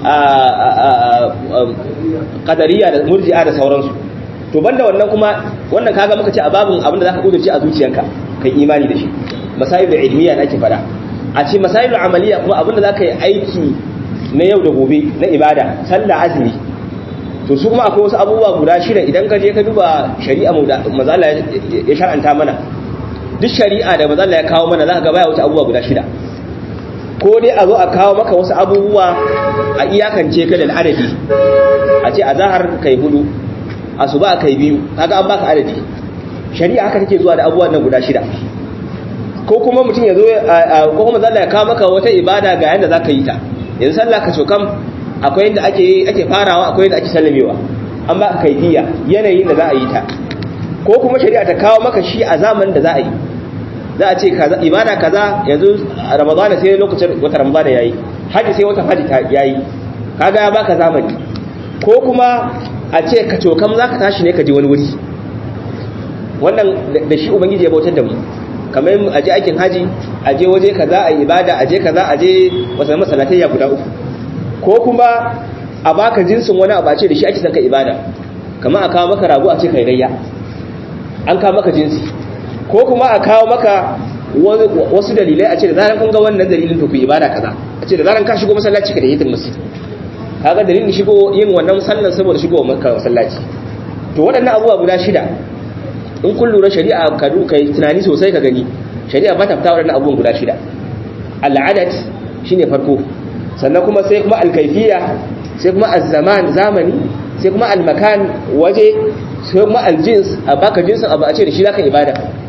qadariyya da murji'a da sauransu to banda wannan kuma wannan kaga muka ce a babun abin da zaka kudurci a zuciyanka kai imani da shi masailul ilmiya da ake fada a ce masailul amaliya kuma abinda za ka yi aiki na yau da gobe na ibada sallah azumi to su kuma akwai wasu abubuwa guda shida idan ka je ka duba shari'a mazala ya shar'anta mana duk shari'a da mazala ya kawo mana za ka gaba ya wuce abubuwa guda shida ko dai a zo a kawo maka wasu abubuwa a iyakance ka da adadi a ce a zahar kai hudu a su ba kai biyu kaga an baka adadi shari'a haka take zuwa da abubuwan nan guda shida ko kuma mutum ya zo ko kuma zalla ya kawo maka wata ibada ga yanda zaka yi ta yanzu sallah ka kam akwai yanda ake ake farawa akwai yanda ake sallamewa an ba ka kaifiya yanayin da za a yi ta ko kuma shari'a ta kawo maka shi a zamanin da za a yi za a ce kaza ibada kaza yanzu ramadana sai lokacin wata ramadana yayi haji sai wata haji yayi kaga ya baka zamani ko kuma a ce ka cokam zaka tashi ne ka je wani wuri wannan da shi ubangiji ya bautar da mu kamar a je aikin haji a je waje kaza a ibada a je kaza a je wasu masallatai ya guda uku ko kuma a baka jinsin wani abu a ce da shi ake son ka ibada kamar a kawo maka rago a ce kai gayya an kawo maka jinsi ko kuma a kawo maka wasu dalilai a ce da zaran kun ga wannan dalilin to ku ibada kaza a ce da zaran ka shigo masallaci ka da yitin masjid kaga dalilin shigo yin wannan sallan saboda shigo masallaci to waɗannan abubuwa guda shida in kun lura shari'a ka duka tunani sosai ka gani shari'a ba ta fita waɗannan abubuwan guda shida al'adat shine farko sannan kuma sai kuma alkaifiya sai kuma azzaman zamani sai kuma almakan waje sai kuma aljins a baka jinsin abu a ce da shi zaka ibada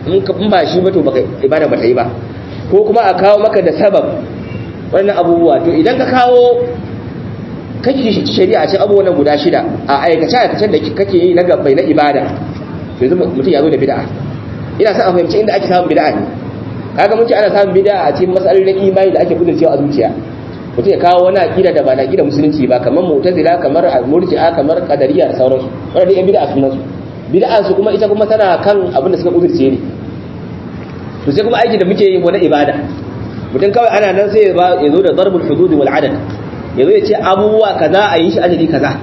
in ba shi ba to baka ibada ba ta yi ba ko kuma a kawo maka da sabab wannan abubuwa to idan ka kawo kake shi shari'a ce abubuwan guda shida a aikace aikacen da kake yi na gabbai na ibada to yanzu mutum ya zo da bid'a ina son a fahimci inda ake samun bid'a ne kaga mun ce ana samun bid'a a cikin matsalolin imani da ake kudurcewa a zuciya mutum ya kawo wani aqida da ba na aqida musulunci ba kamar mu'tazila kamar murji'a kamar qadariyya da sauransu wannan dai bid'a sunan su bid'a su kuma ita kuma tana kan abin da suka kudurce ne to sai kuma aiki da muke yi wani ibada mutum kawai ana nan sai ya zo da darbul hudud wal adad ya zo ya ce abubuwa kaza a yi shi adadi kaza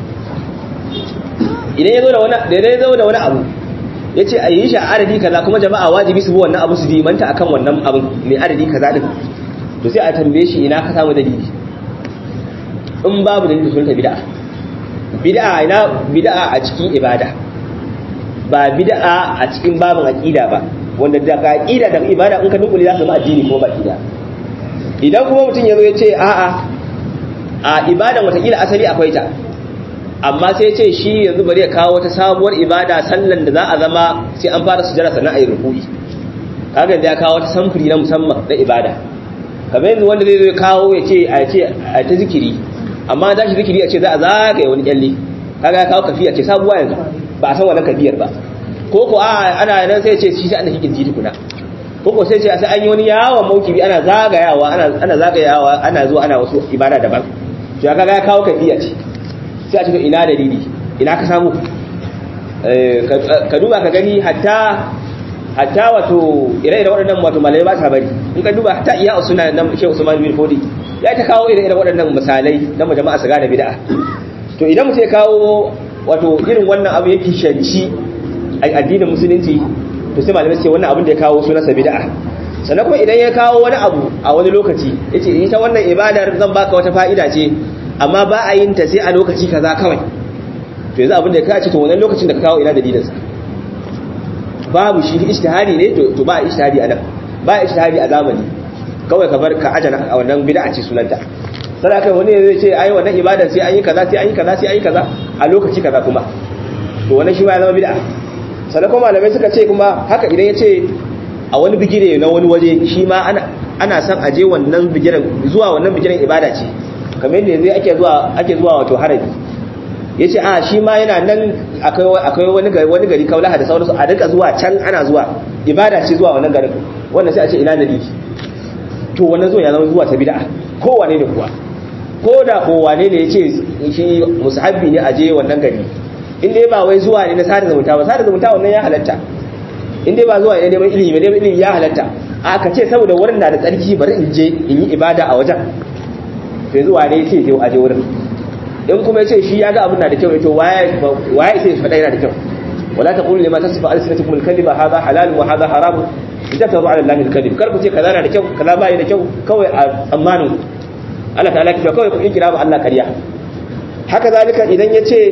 idan ya zo da wani da ya zo da wani abu ya ce a yi shi a adadi kaza kuma jama'a wajibi su bi wannan abu su dimanta akan wannan abin mai adadi kaza din to sai a tambaye shi ina ka samu dalili in babu dalili sun ta bid'a bid'a ina bid'a a cikin ibada ba bid'a a cikin babin aqida ba wanda da aqida da ibada in ka dukule za ka zama addini ko ba aqida idan kuma mutum ya zo ya ce a'a a ibadan watakila asali akwai ta amma sai ce shi yanzu bari ya kawo wata sabuwar ibada sallan da za a zama sai an fara sujjara sannan a yi ruku'i kaga da ya kawo wata samfuri na musamman na ibada kamar yanzu wanda zai zo kawo ya ce a ce a ta zikiri amma da shi zikiri a ce za a zagaye wani kyalle kaga ya kawo kafiya ce sabuwa yanzu ba a san wannan kafiyar ba ko ko a ana nan sai ce shi sai an hikin jiti kuna ko ko sai ce sai an yi wani yawon maukibi ana zagayawa ana ana zagayawa ana zuwa ana wasu ibada daban to kaga ya kawo kafiya ce sai a ce ina dalili ina ka samu ka duba ka gani hatta hatta wato ire da waɗannan wato malai ba ta bari in ka duba hatta iya usuna na Sheikh Usman bin Fodi ya ta kawo ire da waɗannan misalai na jama'a su gane bid'a to idan mutum ya kawo wato irin wannan abu yake shanci addinin musulunci to sai malamai ce wannan abin da ya kawo sunansa bid'a sannan kuma idan ya kawo wani abu a wani lokaci yace ita wannan ibadar zan baka wata fa'ida ce amma ba a yin ta sai a lokaci kaza kawai to yanzu abin da ka ce to wannan lokacin da ka kawo ina dalilin sa babu shi ijtihadi ne to to ba ijtihadi anan ba ijtihadi a zamani kawai ka bar ka ajana a wannan bid'a ce sunanta sai kai wani zai ce ai wannan ibadar sai an yi kaza sai an yi kaza sai an yi kaza a lokaci kaza kuma to wannan shi ma ya zama bid'a sannan kuma malamai suka ce kuma haka idan ya ce a wani bigire na wani waje shi ma ana son aje wannan bigiren zuwa wannan bigiren ibada ce kamar yadda yanzu ake zuwa ake zuwa wato harabi ya ce a shi ma yana nan akwai wani gari wani gari kaulaha da sauransu a duka zuwa can ana zuwa ibada ce zuwa wannan garin wannan sai a ce ina dalili to wannan zuwa ya zama zuwa ta bid'a kowane ne kuwa ko da kowane ne ya ce shi musahabbi ne aje wannan gari in dai ba wai zuwa ne na sada zumunta ba sada zumunta wannan ya halatta in dai ba zuwa ne neman ilimi ba neman ilimi ya halatta a ka ce saboda wurin na da tsarki bari in je in yi ibada a wajen sai zuwa ne ce je aje wurin in kuma yace shi ya ga abin na da kyau yace waye waye sai faɗa yana da kyau wala taqulu lima tasifu alsinatukum alkadhiba hadha halal wa hadha haram idan tazu ala allahi alkadhib kar ku ce kaza na da kyau kaza bai da kyau kawai a tsammanin Allah ta'ala ki kawai ku kira ba Allah kariya haka zalika idan yace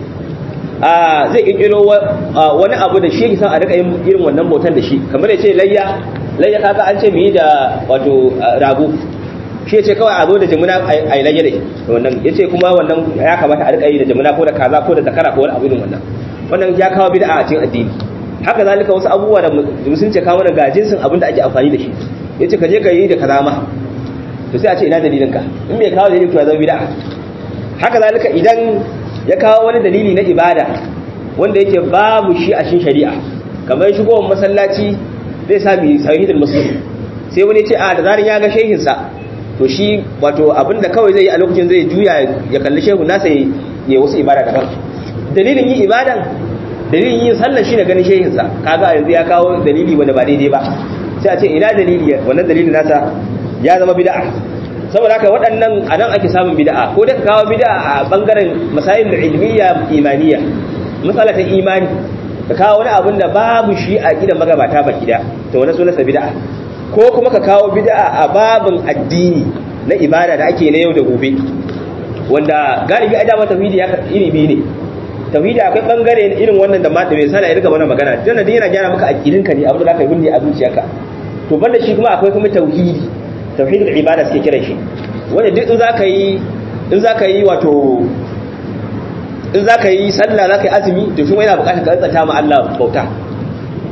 zai kirkiro wani abu da shi san a rika yin irin wannan bautan da shi kamar ya ce layya layya kaga an ce mu yi da wato rago shi ya ce kawai a zo da jimuna a yi layya da wannan ya ce kuma wannan ya kamata a rika yi da jimuna ko da kaza ko da zakara ko wani abu irin wannan wannan ya kawo bid'a a cikin addini haka zalika wasu abubuwa da musulunci kawo mana ga jinsin abin da ake amfani da shi ya ce ka je ka yi da kaza ma to sai a ce ina dalilinka in bai kawo dalilin to ya zama bid'a haka zalika idan ya kawo wani dalili na ibada wanda yake babu shi a cikin shari'a kamar shigowar masallaci zai sami sahihul muslim sai wani ce a da zarin ya ga shehin sa to shi wato abinda kawai zai yi a lokacin zai juya ya kalli shehu nasa ya wasu ibada daban dalilin yin ibadan dalilin yin sallar shi ne ganin shehin sa kaga yanzu ya kawo dalili wanda ba daidai ba sai a ce ina dalili wannan dalilin nasa ya zama bid'a saboda haka waɗannan a nan ake samun bida'a ko da ka kawo bida'a a ɓangaren masayin ilmiya imaniya matsala ta imani ka kawo wani abin da babu shi a gidan magabata ba gida to wani sunansa bida'a ko kuma ka kawo bida'a a babin addini na ibada da ake na yau da gobe wanda galibi a dama tauhidi ya iri biyu ne tauhidi akwai bangare irin wannan da ma da bai sana ya riga mana magana dan da yana gyara maka aqidinka ne abin da zaka yi bunne a zuciyarka to banda shi kuma akwai kuma tauhidi tauhidul ibada suke kiran shi wanda duk in zaka yi in zaka yi wato in zaka yi sallah zaka yi azumi to shi yana buƙatar ka tsanta ma Allah bauta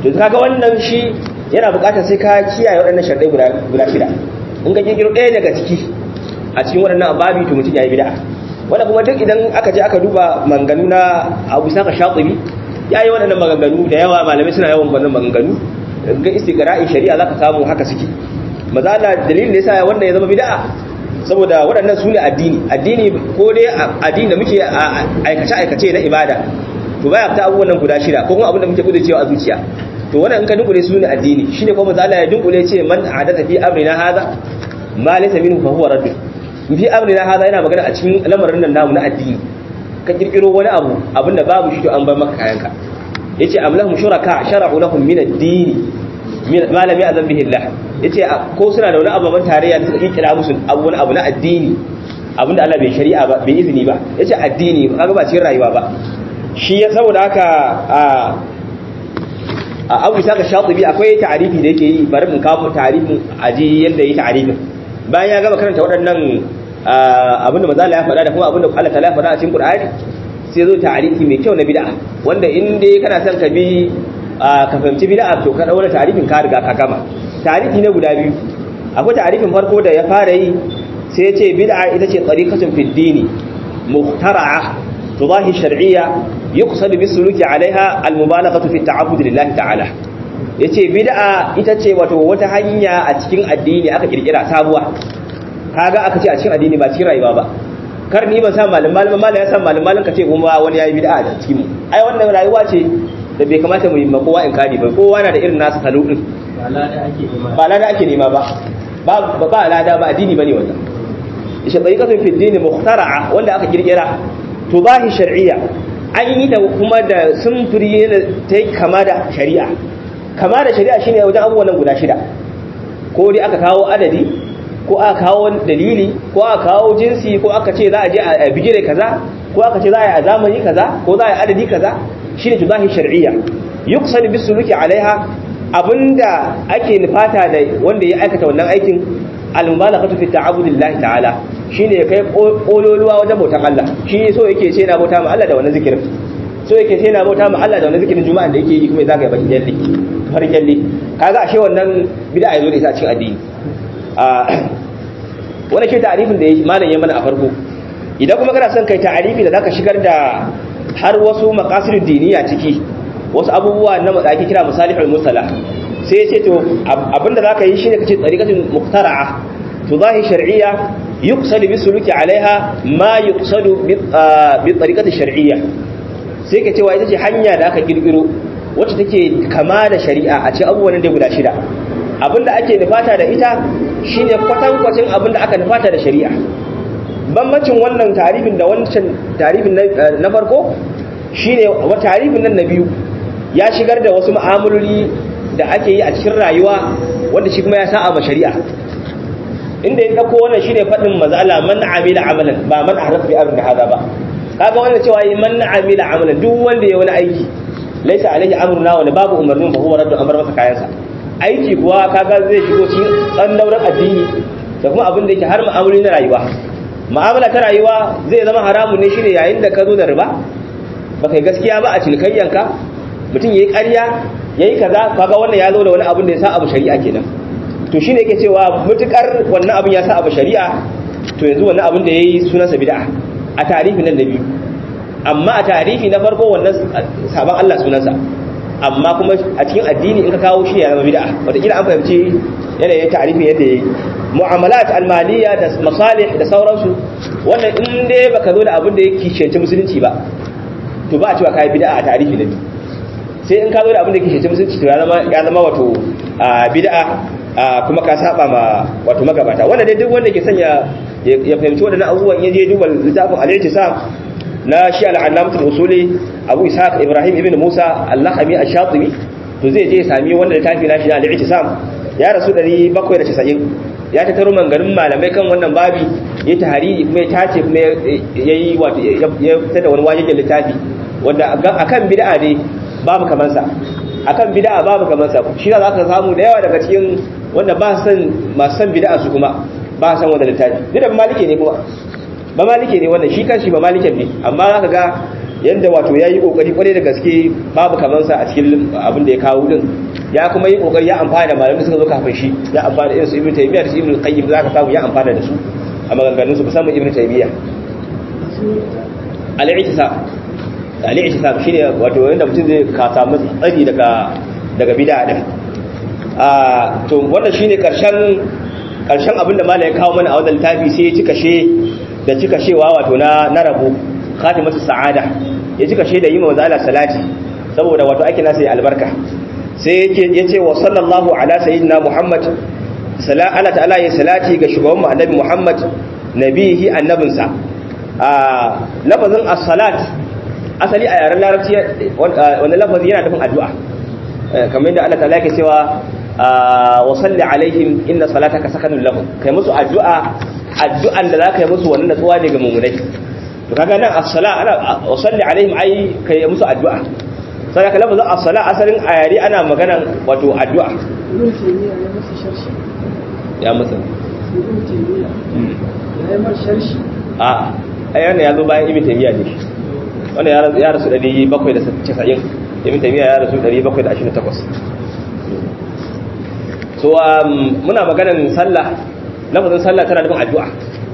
to kaga wannan shi yana buƙatar sai ka kiyaye waɗannan sharɗai guda guda shida in ka kirkiro ɗaya daga ciki a cikin waɗannan ababi to mutum ya yi bid'a wanda kuma duk idan aka je aka duba manganu na Abu Saka Shatibi ya yi waɗannan maganganu da yawa malamai suna yawan wannan maganganu ga istiqra'in shari'a zaka samu haka suke maza Allah dalilin da yasa wannan ya zama bid'a saboda waɗannan su ne addini addini ko dai addini da muke aikace aikace na ibada to baya fita abubuwan nan guda shida ko kuma abin da muke gudu cewa a zuciya to wannan in ka dunkule su ne addini shine kuma maza Allah ya dunkule ce man adatha fi amrina hadha ma laysa minhu fa huwa radd fi amrina hadha yana magana a cikin lamarin nan namu na addini ka kirkiro wani abu abinda babu shi to an bar maka kayanka yace am lahum shuraka shara'u lahum min ad-din ma lam ya'zan bihi Allah yace ko suna da wani abu ban tarayya da suka kirkira musu abu wani abu na addini abinda Allah bai shari'a ba bai izini ba yace addini kaga ba cikin rayuwa ba shi ya saboda haka a a abu isa ka shatibi akwai ta'arifi da yake yi bari mun kawo ta'arifin aji yadda yi ta'arifin bayan ya gama karanta waɗannan abinda maza ya faɗa da kuma abinda Allah ta ya faɗa a cikin Qur'ani sai zo ta'arifi mai kyau na bid'a wanda in dai kana son ka bi ka fahimci bid'a to ka daura ta'arifin ka riga ka gama ta'arifi ne guda biyu akwai ta'arifin farko da ya fara yi sai ya ce bid'a ita ce tariqatun fid dini muhtara'a tudahi shar'iyya yuqsad bisuluki alaiha almubalaghatu fi ta'abbud lillahi ta'ala yace bid'a ita ce wato wata hanya a cikin addini aka kirkira sabuwa kaga aka ce a cikin addini ba cikin rayuwa ba kar ni ban san malam malam malam ya san malam malam kace kuma wani yayi bid'a da cikin mu ai wannan rayuwa ce da bai kamata mu yi ma kowa in kadi ba kowa na da irin nasu salo din ba lada ake nema ba lada ake nema ba ba ba lada ba addini bane wannan ishe tariqatun fi dini mukhtara'a wanda aka kirkira tubahi shar'iyya an yi da kuma da sumfuri ta yi kama da shari'a kama da shari'a shine wajen abubuwan nan guda shida ko dai aka kawo adadi ko aka kawo dalili ko aka kawo jinsi ko aka ce za a je a bigire kaza ko aka ce za a yi a zamani kaza ko za a yi adadi kaza shine tubahi shar'iyya yuqsad bisuluki alaiha abinda ake nufata da wanda ya aikata wannan aikin al-mubalaghatu fi ta'abudillahi ta'ala shine ya kai kololuwa wajen bautan Allah shi so yake ce na bauta ma Allah da wannan zikirin so yake ce na bauta ma Allah da wannan zikirin juma'a da yake yi kuma zaka yi baki jalli har jalli kaga ashe wannan bid'a yazo da ita cikin addini a wannan shi ta'arifin da malam ya mana a farko idan kuma kana son kai ta'arifi da zaka shigar da har wasu maqasidud diniya ciki wasu abubuwa na da ake kira masalihul musala sai ya ce to abinda zaka yi shine kace tariqatul muqtara'a tudahi shar'iyya yuqsadu bisuluki alaiha ma yuqsadu bi tariqati shar'iyya sai ka cewa ita ce hanya da aka kirkiro wacce take kama da shari'a a cikin abubuwan da guda shida abinda ake nufata da ita shine kwatankwacin abinda aka nufata da shari'a bambancin wannan tarifin da wancan tarifin na farko shine wa tarifin nan na biyu ya shigar da wasu ma'amaloli da ake yi a cikin rayuwa wanda shi kuma ya sa'a ma shari'a inda ya dauko wannan shine fadin mazala man amila amalan ba man ahdatha bi amrin hada ba kaga wannan cewa yi man amila amalan duk wanda ya wani aiki laisa alaihi amruna wala babu umarnin fa huwa raddu amr masa kayansa aiki kuwa kaga zai shigo cikin tsandauran addini da kuma abin da yake har mu'amaloli na rayuwa mu'amala ta rayuwa zai zama haramun ne shine yayin da ka zo da riba baka yi gaskiya ba a cinikayyanka mutum yayi ƙarya yayi kaza kaga wannan ya zo da wani abin da ya sa abu shari'a kenan to shine yake cewa mutukar wannan abin ya sa abu shari'a to yanzu wannan abin da yayi sunansa bid'a a tarihi nan da biyu amma a tarihi na farko wannan sabon Allah sunansa amma kuma a cikin addini in ka kawo shi ya zama bid'a wataƙila an fahimci yanayin tarihi yadda yayi mu'amalat almaliya da masalih da sauransu wannan in dai baka zo da abin da yake shance musulunci ba to ba a cewa kai bid'a a tarihi na biyu sai in ka zo da abin da yake shance musulunci to ya zama ya zama wato bid'a kuma ka saba ma wato magabata wanda dai duk wanda ke sanya ya fahimci wadannan abubuwan ya je duba littafin al-ihtisam na shi al-allamatul usuli abu ishaq ibrahim ibn musa al-lakhami ash-shatibi to zai je sami wanda littafi na shi na al-ihtisam ya rasu 790 ya tattaro mangarin malamai kan wannan babi ya tahariri kuma ya tace kuma ya yi wato ya fitar da wani wajen littafi wanda akan bid'a ne babu kamansa akan bid'a babu kamansa shi za ka samu da yawa daga cikin wanda ba san masu san bid'a su kuma ba san wanda littafi duk da malike ne kuma ba malike ne wannan shi kanshi ba maliken ne amma za ka ga yanda wato yayi kokari kwarai da gaske babu kaman sa a cikin abin da ya kawo din ya kuma yi kokari ya amfana da malamin suka zo kafin shi ya amfana da irin su ibnu taymiyyah da su ibnu qayyim zaka samu ya amfana da su a maganganun su musamman ibnu taymiyyah al-i'tisam al-i'tisam shine wato yanda mutum zai ka samu tsari daga daga bid'a din a to wannan shine karshen karshen abin da malai ya kawo mana a wannan littafi sai ya cika she da cika shewa wato na na rabu khatimatu sa'ada ya cika she da yi manzo Allah salati saboda wato ake nasa ya albarka sai yake yace wa sallallahu ala sayyidina muhammad sala Allah ta'ala ya salati ga shugaban mu annabi muhammad nabihi annabinsa a lafazin as-salat asali a yaren larabci wannan lafazi yana nufin addu'a kamar yadda Allah ta'ala yake cewa wa salli alaihim inna salataka sakanun lahum kai musu addu'a addu'an da zaka yi musu wannan natsuwa ne ga mu'minai to kaga nan as-sala ana wa salli alaihim ai kai musu addu'a sai ka lafazin as-sala asalin ayari ana magana wato addu'a ibn taymiya ya masa sharshi ya masa ibn taymiya ya yi masa sharshi a ai wannan ya zo bayan ibn taymiya ne wannan ya rasu ya rasu 790 ibn taymiya ya rasu 728 so um, muna maganan sallah lafazin sallah tana nufin addu'a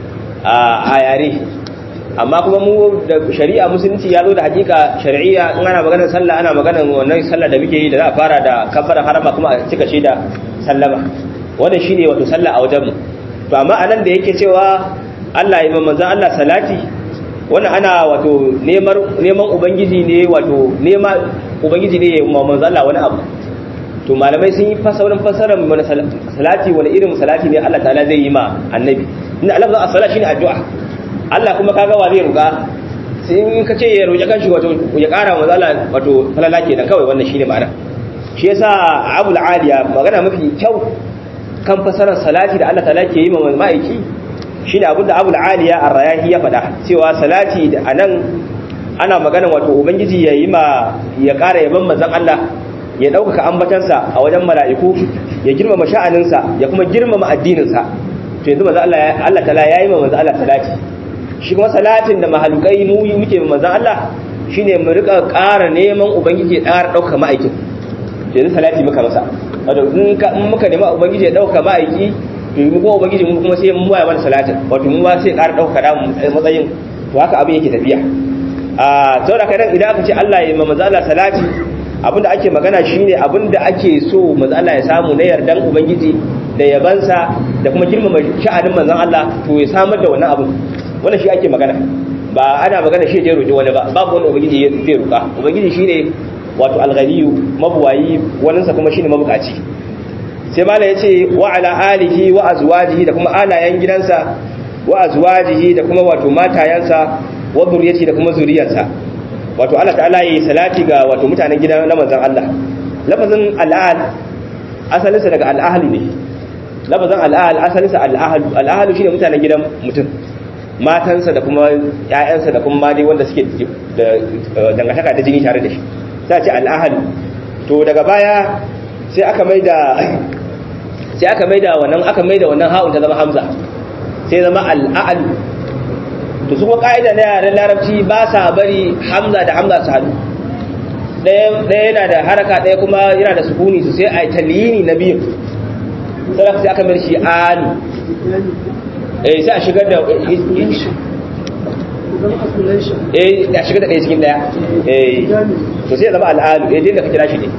a yare amma kuma mu da shari'a musulunci ya zo da hakika shari'iyya in ana maganar sallah ana maganar wannan sallah da muke yi da za a fara da kabbara harama kuma a cika shi da sallama wannan shine wato sallah a wajen mu to amma anan da yake cewa Allah ya manzon Allah salati wannan ana wato neman neman ubangiji ne wato nema ubangiji ne ya manzon Allah wani abu to malamai sun yi fasarin fasarar mana salati wani irin salati ne Allah ta'ala zai yi ma annabi inda Allah za a sala shine addu'a Allah kuma kaga wa zai ruga sai in ka ce ya roƙi kanshi wato ya ƙara wa zala wato falala kenan kawai wannan shine ma'ana shi yasa Abu al-Aliya magana mafi kyau kan fasarar salati da Allah ta'ala ke yi ma ma'aiki shine abinda Abu al-Aliya ar-Rayahi ya faɗa cewa salati da anan ana magana wato ubangiji ya yi ma ya ƙara yaban manzon Allah ya ɗaukaka ambatansa a wajen mala'iku ya girmama sha'aninsa ya kuma girmama addininsa to yanzu manzo Allah Allah ta'ala yayi ma manzo Allah salati shi kuma salatin da mahalukai mu muke ma manzo Allah shine mu rika ƙara neman ubangiji ya ƙara ɗaukaka ma'aikin to yanzu salati muka masa wato in ka in muka nema ubangiji ya ɗaukaka ma'aiki to mu kuma ubangiji mu kuma sai mu waya mana salatin wato mu ba sai ƙara ɗaukaka da matsayin to haka abin yake tafiya a saboda kai idan aka ce Allah ya ma manzo Allah salati abinda ake magana shine abinda ake so manzo Allah ya samu na yardan ubangiji da yabansa da kuma girmama sha'anin manzon Allah to ya samar da wannan abin wannan shi ake magana ba ana magana shi je roƙi wani ba babu wani ubangiji zai roƙa ubangiji shine wato alghaniyu mabuwayi wannan sa kuma shine mabukaci sai mala yace wa ala alihi wa azwajihi da kuma alayen gidansa wa azwajihi da kuma wato matayansa wa zuriyati da kuma zuriyarsa wato Allah ta'ala yi salati ga wato mutanen gidan na manzon Allah lafazin al'al asalinsa daga al'ahli ne lafazin al'al asalinsa al'ahlu al'ahlu shine mutanen gidan mutum matansa da kuma ƴaƴansa da kuma dai wanda suke da dangantaka da jini tare da shi sai ce al'ahlu to daga baya sai aka maida sai aka maida wannan aka maida wannan ha'un ta zama hamza sai zama al'al to su kuma ka'ida na yaren larabci ba sa bari hamza da hamza su haɗu ɗaya yana da haraka ɗaya kuma yana da sukuni su sai a yi talini na biyu sadaka sai aka mai shi alu eh sai a shigar da eh a shigar da ɗaya cikin ɗaya eh to sai ya zama al'alu eh da ka kira shi ne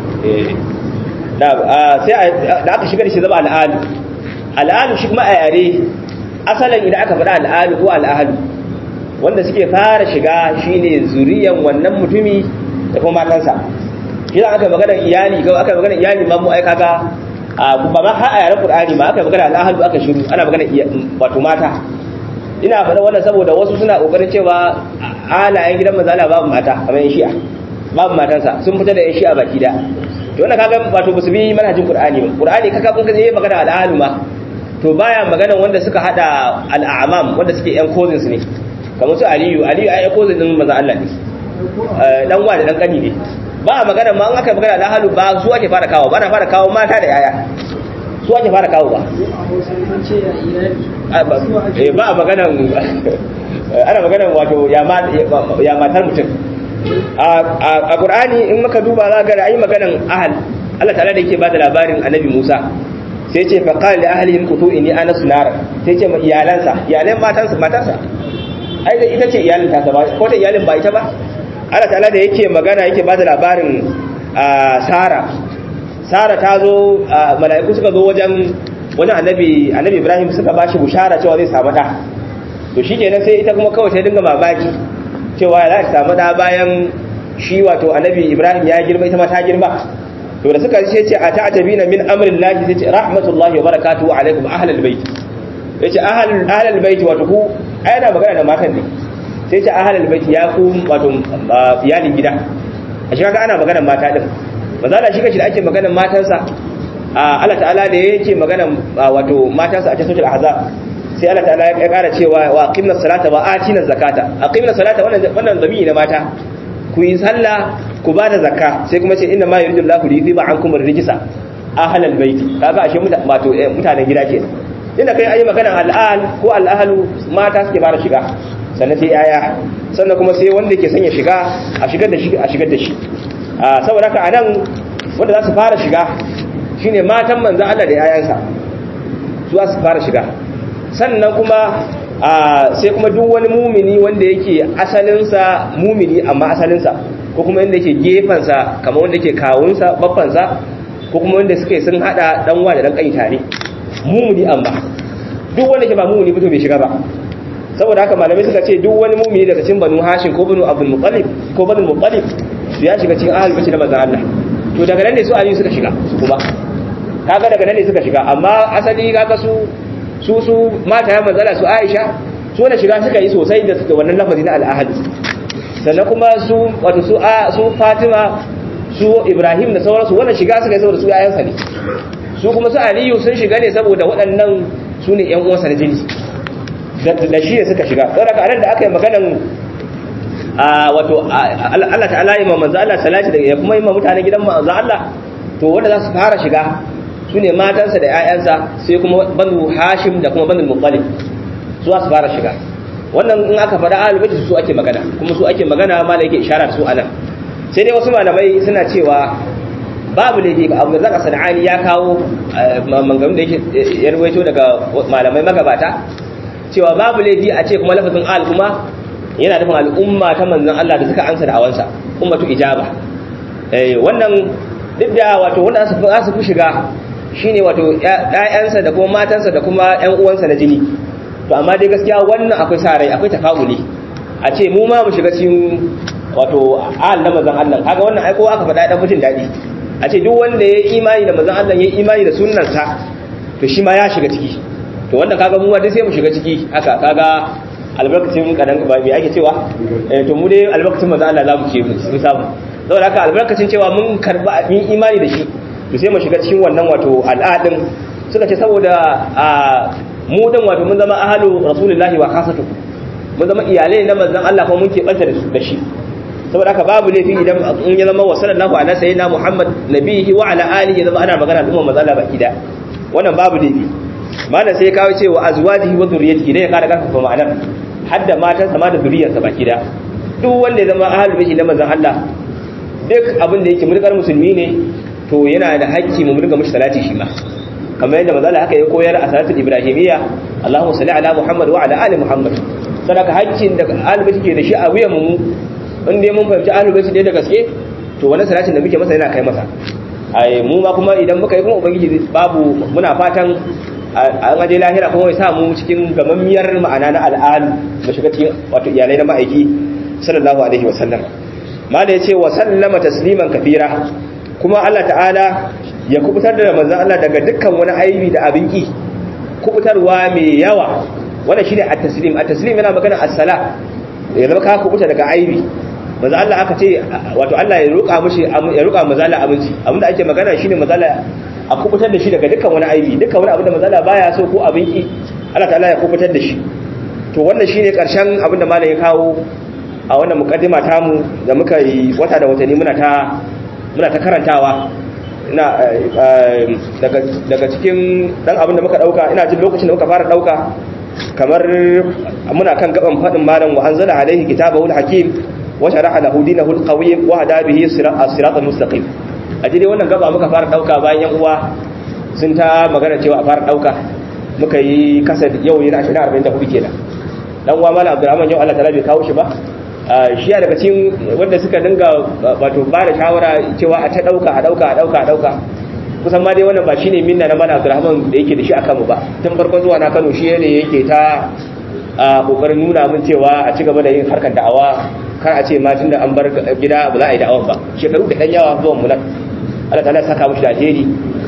sai da aka shigar shi zama al'alu al'alu shi kuma a yare asalin idan aka faɗa al'alu ko al'alu wanda suke fara shiga shine zuriyan wannan mutumi da kuma matansa shi aka magana iyali ga aka magana iyali ma mu ai kaga ba ma har a yaren qur'ani ma aka magana al'ahlu aka shiru ana magana wato mata ina faɗa wannan saboda wasu suna kokarin cewa alayen gidan manzo Allah babu mata kamar yan shi'a babu matansa sun fita da yan shi'a baki da to wannan kaga wato basu bi manhajin qur'ani ba qur'ani kaga kun ga magana al'ahlu ma to baya magana wanda suka hada al'amam wanda suke yan cousins ne kamar su aliyu aliyu ai ko zinin manzon Allah ne dan wa da dan kani ne ba magana ma an aka magana da halu ba su ake fara kawo ba na fara kawo mata da yaya su ake fara kawo ba ba a magana ana magana wato ya matar mutum a qur'ani in muka duba za ga ayi maganan ahal Allah ta'ala da yake ba da labarin annabi Musa sai ce fa qala li ahlihim qutu inni ana sunar sai ce ma iyalansa iyalan matansa matansa ai da ita ce iyalin ta ba ko ta iyalin ba ita ba Allah ta'ala da yake magana yake ba da labarin Sara Sara ta zo mala'iku suka zo wajen wani annabi annabi Ibrahim suka bashi bushara cewa zai samu da to shikenan sai ita kuma kawai ta dinga mamaki cewa za ta samu da bayan shi wato annabi Ibrahim ya girma ita ma ta girma to da suka ce a ta'tabina min amrin lahi sai ce rahmatullahi wa barakatuhu alaikum ahlal bait yace ahlul ahlul bait wato ku ayana magana da matan ne sai ce ahlul bait ya ku wato iyalin gida a shi kaga ana magana mata din manzo shi kashi da ake magana matansa Allah ta'ala da yake magana wato matansa a cikin suratul ahzab sai Allah ta'ala ya kara cewa wa aqimna salata wa atina zakata aqimna salata wannan wannan zamiri na mata ku yi sallah ku ba da zakka sai kuma ce inna ma yuridu Allahu li yudhiba ankum ar-rijsa ahlal baiti kaga ashe wato mutanen gida ke inda kai ayi magana al'al ko al'ahlu mata suke fara shiga sannan sai yaya sannan kuma sai wanda ke sanya shiga a shigar da shi a shigar da shi saboda haka anan wanda za su fara shiga shine matan manzo Allah da yayansa su za su fara shiga sannan kuma sai kuma duk wani mumini wanda yake asalinsa mumini amma asalinsa ko kuma wanda yake gefansa kamar wanda yake kawunsa babbansa ko kuma wanda suke sun hada dan wa da dan kai tare mumini amma duk wanda ke ba mumini fito bai shiga ba saboda haka malamai suka ce duk wani mumini daga cikin banu hashim ko banu abdul muttalib ko banu muttalib su ya shiga cikin ahlul bait da manzon Allah to daga nan ne su aliyu suka shiga su kuma kaga daga nan ne suka shiga amma asali kaga su su su mata ya manzala su Aisha su wanda shiga suka yi sosai da wannan lafazi na al'ahad sannan kuma su wato su su Fatima su Ibrahim da sauransu wannan shiga suka yi saboda su yayansa ne su kuma su Aliyu sun shiga ne saboda waɗannan su ne ƴan uwansa na jini da shi ne suka shiga saboda ka anan da aka yi maganan wato Allah ta'ala ya manzo Allah salati da ya kuma yi mutanen gidan manzo Allah to wanda za su fara shiga su ne matansa da 'ya'yansa sai kuma banu hashim da kuma banu muttalib su su fara shiga wannan in aka faɗa ahlul bait su ake magana kuma su ake magana ma da yake isharar su anan sai dai wasu malamai suna cewa babu laifi abu da zaka sana'ani ya kawo manganun da yake ya rawaito daga malamai magabata cewa babu laifi a ce kuma lafazin al kuma yana nufin al'umma ta manzon Allah da suka ansa da awansa ummatu ijaba eh wannan duk da wato wanda za su fi shiga shine wato ƴaƴansa da kuma matansa da kuma ƴan uwansa na jini to amma dai gaskiya wannan akwai sa rai akwai tafa'uli a ce mu ma mu shiga cikin wato al na manzon Allah kaga wannan ai kowa aka faɗa dan mutun dadi a ce duk wanda ya imani da manzon Allah ya imani da sunnarsa to shi ma ya shiga ciki to wannan kaga mu ma dai sai mu shiga ciki haka kaga albarkacin kadan ba me ake cewa to mu dai albarkacin manzon Allah za mu ce mu samu saboda haka albarkacin cewa mun karba mun imani da shi to sai mu shiga cikin wannan wato al'adin suka ce saboda mu dan wato mun zama ahalu rasulullahi wa khasatu mun zama iyalai na manzon Allah kuma mun keɓanta da su da shi saboda haka babu laifi idan in ya zama wa sallallahu ala sayyidina muhammad nabihi wa ala alihi zama ana magana da umma manzon Allah baki da wannan babu laifi malam sai ya kawo cewa azwajihi wa zurriyyatihi dai ya kara karfafa ma'anar hadda matansa ma da zuriyarsa baki da duk wanda ya zama ahalul baiti na manzon Allah duk abin da yake mulkar musulmi ne to yana da haƙƙi mu murga mushi salati shi ma kamar yadda manzo Allah haka ya koyar a salatul ibrahimiyya Allahumma salli ala Muhammad wa ala ali Muhammad sadaka haƙƙin da ahlul ke da shi a wuyan mu in dai mun fahimci ahlul baiti da gaske to wannan salatin da muke masa yana kai masa ai mu ma kuma idan muka yi kuma ubangiji babu muna fatan an aje lahira kuma ya sa mu cikin gamammiyar ma'ana na al'adu mu shiga cikin wato iyalai na ma'aiki sallallahu alaihi wa sallam mala yace wa sallama tasliman kafira kuma Allah ta'ala ya kubutar da manzon Allah daga dukkan wani aibi da abin ki kubutarwa mai yawa wannan shine at-taslim at-taslim yana magana as-sala ya zama ka kubuta daga aibi manzo Allah aka ce wato Allah ya roƙa mishi ya roƙa manzo Allah abinci abinda ake magana shine manzo Allah a kubutar da shi daga dukkan wani aibi dukkan wani abin da manzo Allah baya so ko abin ki Allah ta'ala ya kubutar da shi to wannan shine karshen abin da malam ya kawo a wannan mukaddima tamu da muka yi wata da watanni muna ta muna ta karantawa ina daga daga cikin dan abin da muka dauka ina jin lokacin da muka fara dauka kamar muna kan gaban fadin malam wa anzala alaihi kitabahu alhakim wa sharaha lahu dinahu alqawiyy wa hada bihi as-siratal mustaqim a dai wannan gaba muka fara dauka bayan yan uwa sun ta magana cewa a fara dauka muka yi kasar yau yana 44 kenan dan uwa mallam Abdulrahman yau Allah ta'ala bai kawo shi ba shi daga cikin wanda suka dinga wato ba da shawara cewa a ta dauka a dauka a dauka a dauka kusan ma dai wannan ba shine minna na mallam Abdulrahman da yake da shi akan mu ba tun farkon zuwa na Kano shi ne yake ta kokarin nuna min cewa a ci gaba da yin harkar da'awa kar a ce ma tunda an bar gida ba za a yi da'awan ba shekaru da dan yawa zuwan mu nan Allah ta'ala ya saka mushi da alheri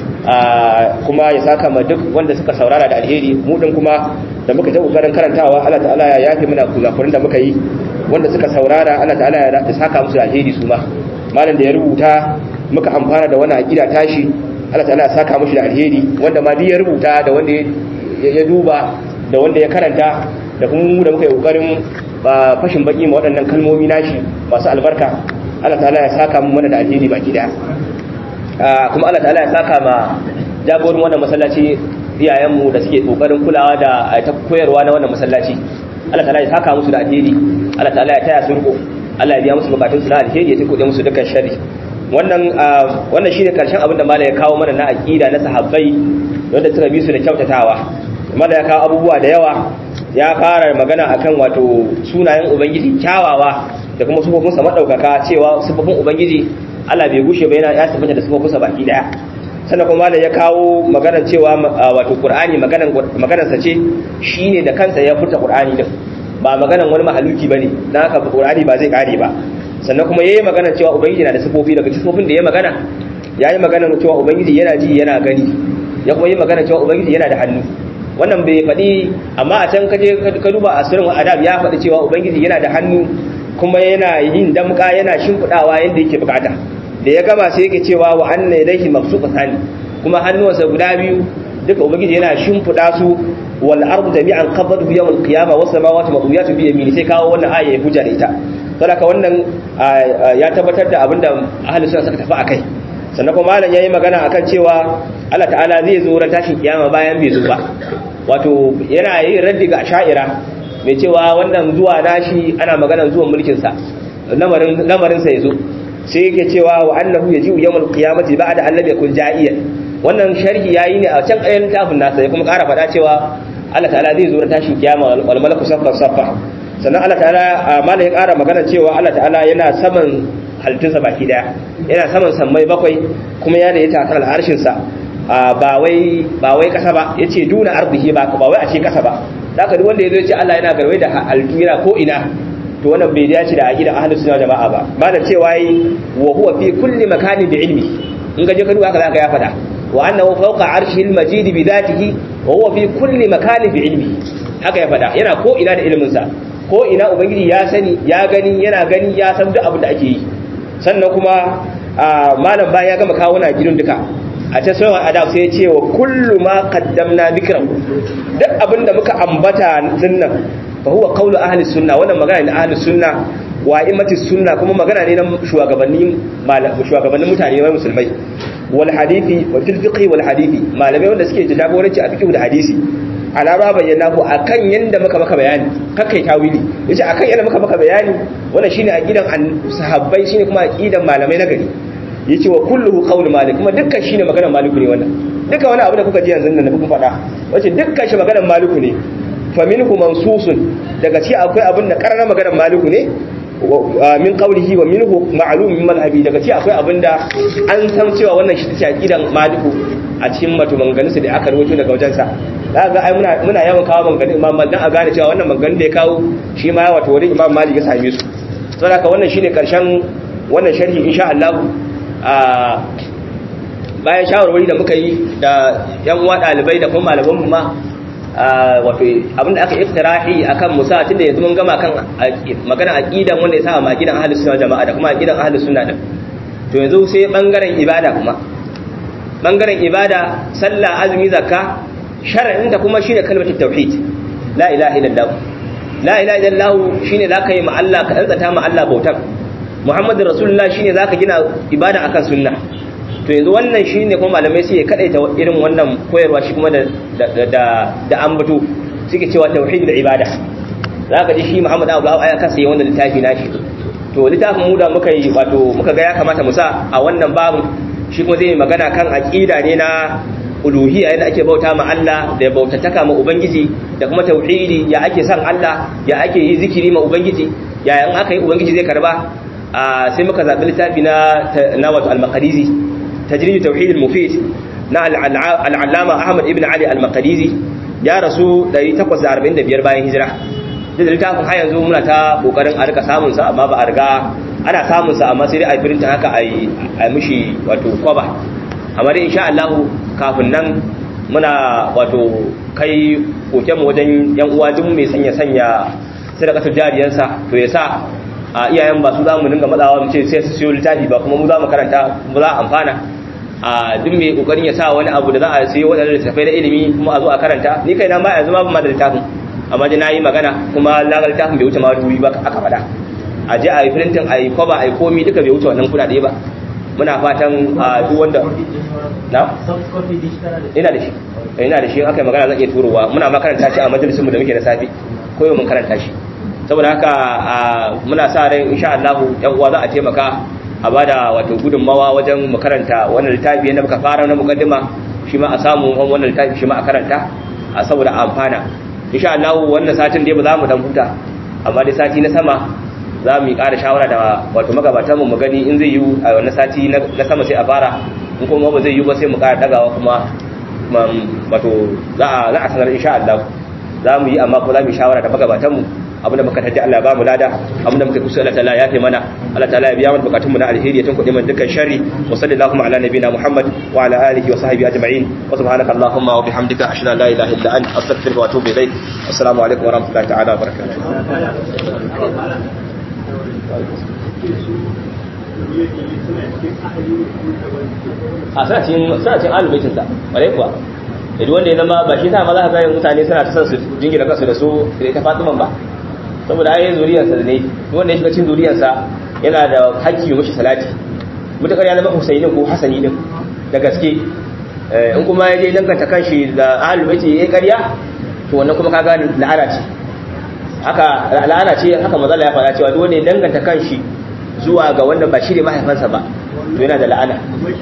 kuma ya saka ma duk wanda suka saurara da alheri mu din kuma da muka ta kokarin karantawa Allah ta'ala ya yafe mana kuzakurin da muka yi wanda suka saurara Allah ta'ala ya saka musu da alheri su ma malam da ya rubuta muka amfana da wannan aqida tashi Allah ta'ala ya saka mushi da alheri wanda ma ya rubuta da wanda ya duba da wanda ya karanta da kuma mu da muka yi kokarin fashin baki ma waɗannan kalmomi nashi masu albarka Allah ta'ala ya saka mu mana da alheri baki daya kuma Allah ta'ala ya saka ma jagorin wannan masallaci iyayenmu da suke kokarin kulawa da ta koyarwa na wannan masallaci Allah ta'ala ya saka musu da alheri Allah ta'ala ya taya su riko Allah ya biya musu bukatun su na alheri ya tukuɗe musu dukkan sharri wannan wannan shine karshen abin da malai ya kawo mana na aqida na sahabbai wanda suka bi su da kyautatawa malai ya kawo abubuwa da yawa ya fara magana akan wato sunayen ubangiji kyawawa da kuma sufofinsa madaukaka cewa sufofin ubangiji Allah bai gushe ba yana ya tabbata da sufofinsa baki daya sannan kuma da ya kawo maganar cewa wato Qur'ani maganar maganar sa ce shine da kansa ya furta Qur'ani din ba maganar wani mahaluki bane dan haka Qur'ani ba zai kare ba sannan kuma yayi maganar cewa ubangiji na da sifofi daga sifofin da ya magana yayi maganar cewa ubangiji yana ji yana gani ya kuma yi maganar cewa ubangiji yana da hannu wannan bai faɗi amma a can kaje ka duba asirin adab ya faɗi cewa ubangiji yana da hannu kuma yana yin damka yana shimfidawa yadda yake bukata da ya gama sai yake cewa wa anna ilayhi mabsuqatan kuma hannuwansa guda biyu duka ubangiji yana shimfida su wal ardu jami'an qabadahu yawm al qiyamah was samawati mawdiyatun bi yamini sai kawo wannan aya ya hujja da ita saboda wannan ya tabbatar da abinda ahli sunna suka tafi akai sannan kuma malam yayi magana akan cewa Allah ta'ala zai zo ran tashin kiyama bayan bai zo ba wato yana yin raddi ga sha'ira mai cewa wannan zuwa nashi ana maganar zuwan mulkinsa lamarinsa ya zo sai yake cewa wa annahu ya ji yawon kiyamati ba da annabi kun ja'iyan wannan sharhi yayi ne a can ƙayan littafin nasa ya kuma ƙara faɗa cewa Allah ta'ala zai zo na tashin kiyama wal malaku saffan saffa sannan Allah ta'ala mala ya ƙara magana cewa Allah ta'ala yana saman halittunsa baki daya yana saman sammai bakwai kuma ya da ya takar al'arshinsa ba wai ba wai kasa ba yace duna ardihi ba ba wai a ce kasa ba haka duk wanda yazo yace Allah yana garwai da alkira ko ina to wannan bai dace da aqidan ahlus sunna jama'a ba malam cewa yi wa huwa fi kulli makanin bi ilmi in ga je ka duba haka zaka ya fada wa annahu fawqa arshil majid bi dhatihi wa huwa fi kulli makanin bi ilmi haka ya fada yana ko ina da ilmin sa ko ina ubangiji ya sani ya gani yana gani ya san duk abin da ake yi sannan kuma malam bayan ya gama kawo na gidan duka a ta sauran adab sai ya ce wa kullu ma qaddamna dhikran duk abinda muka ambata dinnan fa huwa qawlu ahli sunna wannan magana ne ahli sunna wa immati sunna kuma magana ne na shugabannin shugabannin mutane wai musulmai wal hadisi wa fil fiqh wal hadisi malamai wanda suke jagoranci a fiqh da hadisi ala ba bayyana ku akan yanda muka maka bayani kakai tawili yace akan yanda muka maka bayani wannan shine aqidan sahabbai shine kuma aqidan malamai na gari yace wa kulluhu qawl malik kuma dukkan shine maganar maliku ne wannan duka wani abu da kuka ji yanzu nan da kuka faɗa wace dukkan shi maganar maliku ne fa minhu mansusun daga ci akwai abin da karara maganar maliku ne min qawlihi wa minhu ma'lum min madhhabi daga ci akwai abin da an san cewa wannan shi take aqidan maliku a cikin mato maganganun da aka rawaito daga wajen sa ga ai muna muna yawan kawo maganganun imam malik dan a gane cewa wannan maganganun da ya kawo shi ma wato wurin imam malik ya same su saboda haka wannan shine karshen wannan sharhi insha Allah bayan shawarwari da muka yi da yan uwa dalibai da kuma malaman mu ma wato abinda aka iftirahi akan musa tunda yanzu mun gama kan magana aqidan wanda ya saba aqidan ahlus sunna jama'a da kuma aqidan ahlus sunna din to yanzu sai bangaren ibada kuma bangaren ibada sallah azumi zakka shar'in da kuma shine kalmatu tauhid la ilaha illallah la ilaha illallah shine zaka yi ma Allah ka dantsata ma Allah bautar muhammadin rasulullah shine zaka gina ibada akan sunna to yanzu wannan shine kuma malamai suke kadaita irin wannan koyarwa shi kuma da da da ambato suke cewa tauhid da ibada zaka ji shi muhammad abu aya kasa yi wannan littafi nashi to littafin mu da muka yi wato muka ga ya kamata mu sa a wannan babu shi kuma zai magana kan aqida ne na uluhiyya yadda ake bauta ma Allah da bautataka ma ubangiji da kuma tauhidi ya ake san Allah ya ake yi zikiri ma ubangiji ya in aka yi ubangiji zai karba sai muka zabi littafi na na wato al-maqdisi tajrid tauhid al-mufid na al-allama Ahmad ibn Ali al-maqdisi ya rasu 845 bayan hijira da littafin har yanzu muna ta kokarin a rika samun sa amma ba a riga ana samun sa amma sai dai a firinta haka a yi mishi wato kwaba amma dai insha Allah kafin nan muna wato kai koken mu wajen yan uwa duk mai sanya sanya sadaqatul jariyansa to ya sa a iyayen ba su zamu dinga matsawa mu ce sai su siyo littafi ba kuma mu za mu karanta mu za a amfana a duk mai kokarin ya sa wani abu da za a siyo wadannan littafai na ilimi kuma a zo a karanta ni kaina ma yanzu ma ban ma da littafin amma dai nayi magana kuma lagar littafin bai wuce ma dubi ba aka faɗa a je a yi printing a yi kwaba a yi komi duka bai wuce wannan kudade ba muna fatan a duk wanda na? ina da shi ina da shi aka yi magana zan iya turowa muna makaranta shi a majalisun mu da muke da safi ko yau mun karanta shi saboda haka muna sa rai insha Allah yan uwa za a taimaka a bada wato gudunmawa wajen mu karanta wannan littafi yadda muka fara na mukaddima shi ma a samu wannan littafi shi ma a karanta a saboda amfana insha Allah wannan satin dai ba za mu dan huta amma dai sati na sama za mu yi ƙara shawara da wato magabatan mu gani in zai yi a wani sati na sama sai a fara in kuma ba zai yi ba sai mu ƙara dagawa kuma wato za a sanar insha Allah za mu yi amma ko za mu yi shawara da magabatan mu abin da muka taji Allah ba mu lada abin da muka kusa Allah ta'ala ya fi mana Allah ta'ala ya biya mana bukatun mu na alheri ya tunkuɗe mana dukkan sharri wa sallallahu ala nabiyina Muhammad wa ala alihi wa sahbihi ajma'in wa subhanaka allahumma wa bihamdika ashhadu an la ilaha illa anta astaghfiruka wa atubu ilayk assalamu alaikum wa rahmatullahi ta'ala wa barakatuh a suna cin alubaitinsa ƙwarai kuwa da wanda ya zama ba shi ta ma za ka gani mutane suna ta son su jingina kansu da su da ita fatiman ba saboda ayi zuriyarsa ne wanda ya shiga cin zuriyarsa yana da haƙƙi mashi salati mutakar ya zama husaini ko hasani din da gaske in kuma ya je danganta kanshi da alubaiti ya yi ƙarya to wannan kuma ka gani la'ana ce haka la'ana ce haka mazala ya fara cewa duk wanda ya danganta kanshi zuwa ga wanda ba shi ne mahaifansa ba to yana da la'ana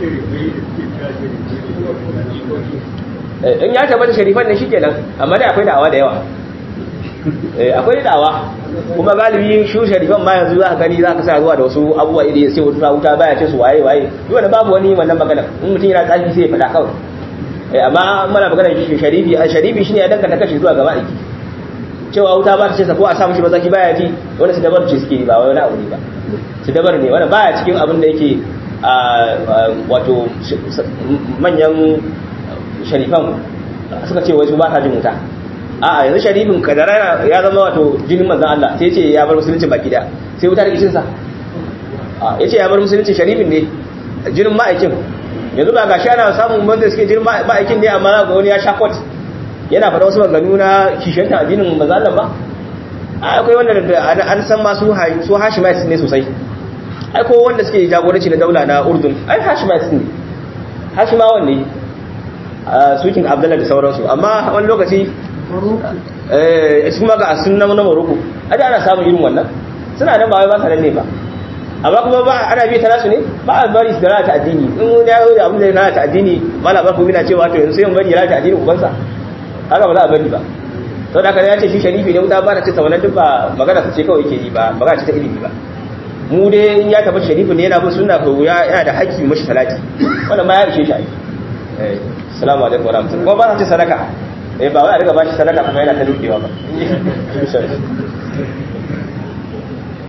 in ya tabbata sharifan ne shikenan amma dai akwai da'awa da yawa akwai da'awa kuma galibi shu sharifan ma yanzu za ka gani za ka sa zuwa da wasu abubuwa iri sai wuta wuta baya ce su waye waye duk wanda babu wani wannan magana in mutum yana tsafi sai ya faɗa kawai amma muna magana sharifi sharifi shine ya danganta kashi zuwa gaba aiki cewa wuta ba ta ce ko a sa mishi mazaki baya ji wani su dabar ce suke ba wani abu ne ba su dabar ne wani baya cikin abin da yake wato manyan sharifan suka ce wasu ba ta jin wuta a'a yanzu sharifin kadara ya zama wato jinin manzan Allah sai ce ya bar musulunci baki da sai wuta da kishin sa ya ce ya bar musulunci sharifin ne jinin ma'aikin yanzu ba ga shi ana samun wanda suke jinin ma'aikin ne amma ga wani ya sha kwat yana faɗa wasu maganu na kishiyanta addinin manzan Allah ba akwai wanda an san ma su hashimites ne sosai ai ko wanda suke jagoranci na daula na urdun ai hashimites ne hashimawan ne sukin abdullah da sauransu amma wani lokaci eh su kuma ga sunna na maroko ai ana samun irin wannan suna nan ba wai ba sa nan ne ba amma kuma ba ana bi ta nasu ne ba a bari su da lalata addini in wani ya da abin da ya lalata addini mala ba ku mina cewa to yanzu sai mun bari ya lalata addini ubansa haka ba za a bari ba sau da ya ce shi sharifi ne wuta ba ta ce ta wannan duk ba magana su ce kawai yake yi ba magana ce ta ilimi ba mu dai in ya tabbata sharifi ne yana bin sunna ko ya yana da haƙƙi mashi salati wannan ma ya ishe shi ai assalamu alaikum wa rahmatullahi ko ba ta ce sadaka eh ba wai a riga ba shi sadaka kuma yana ta dukewa ba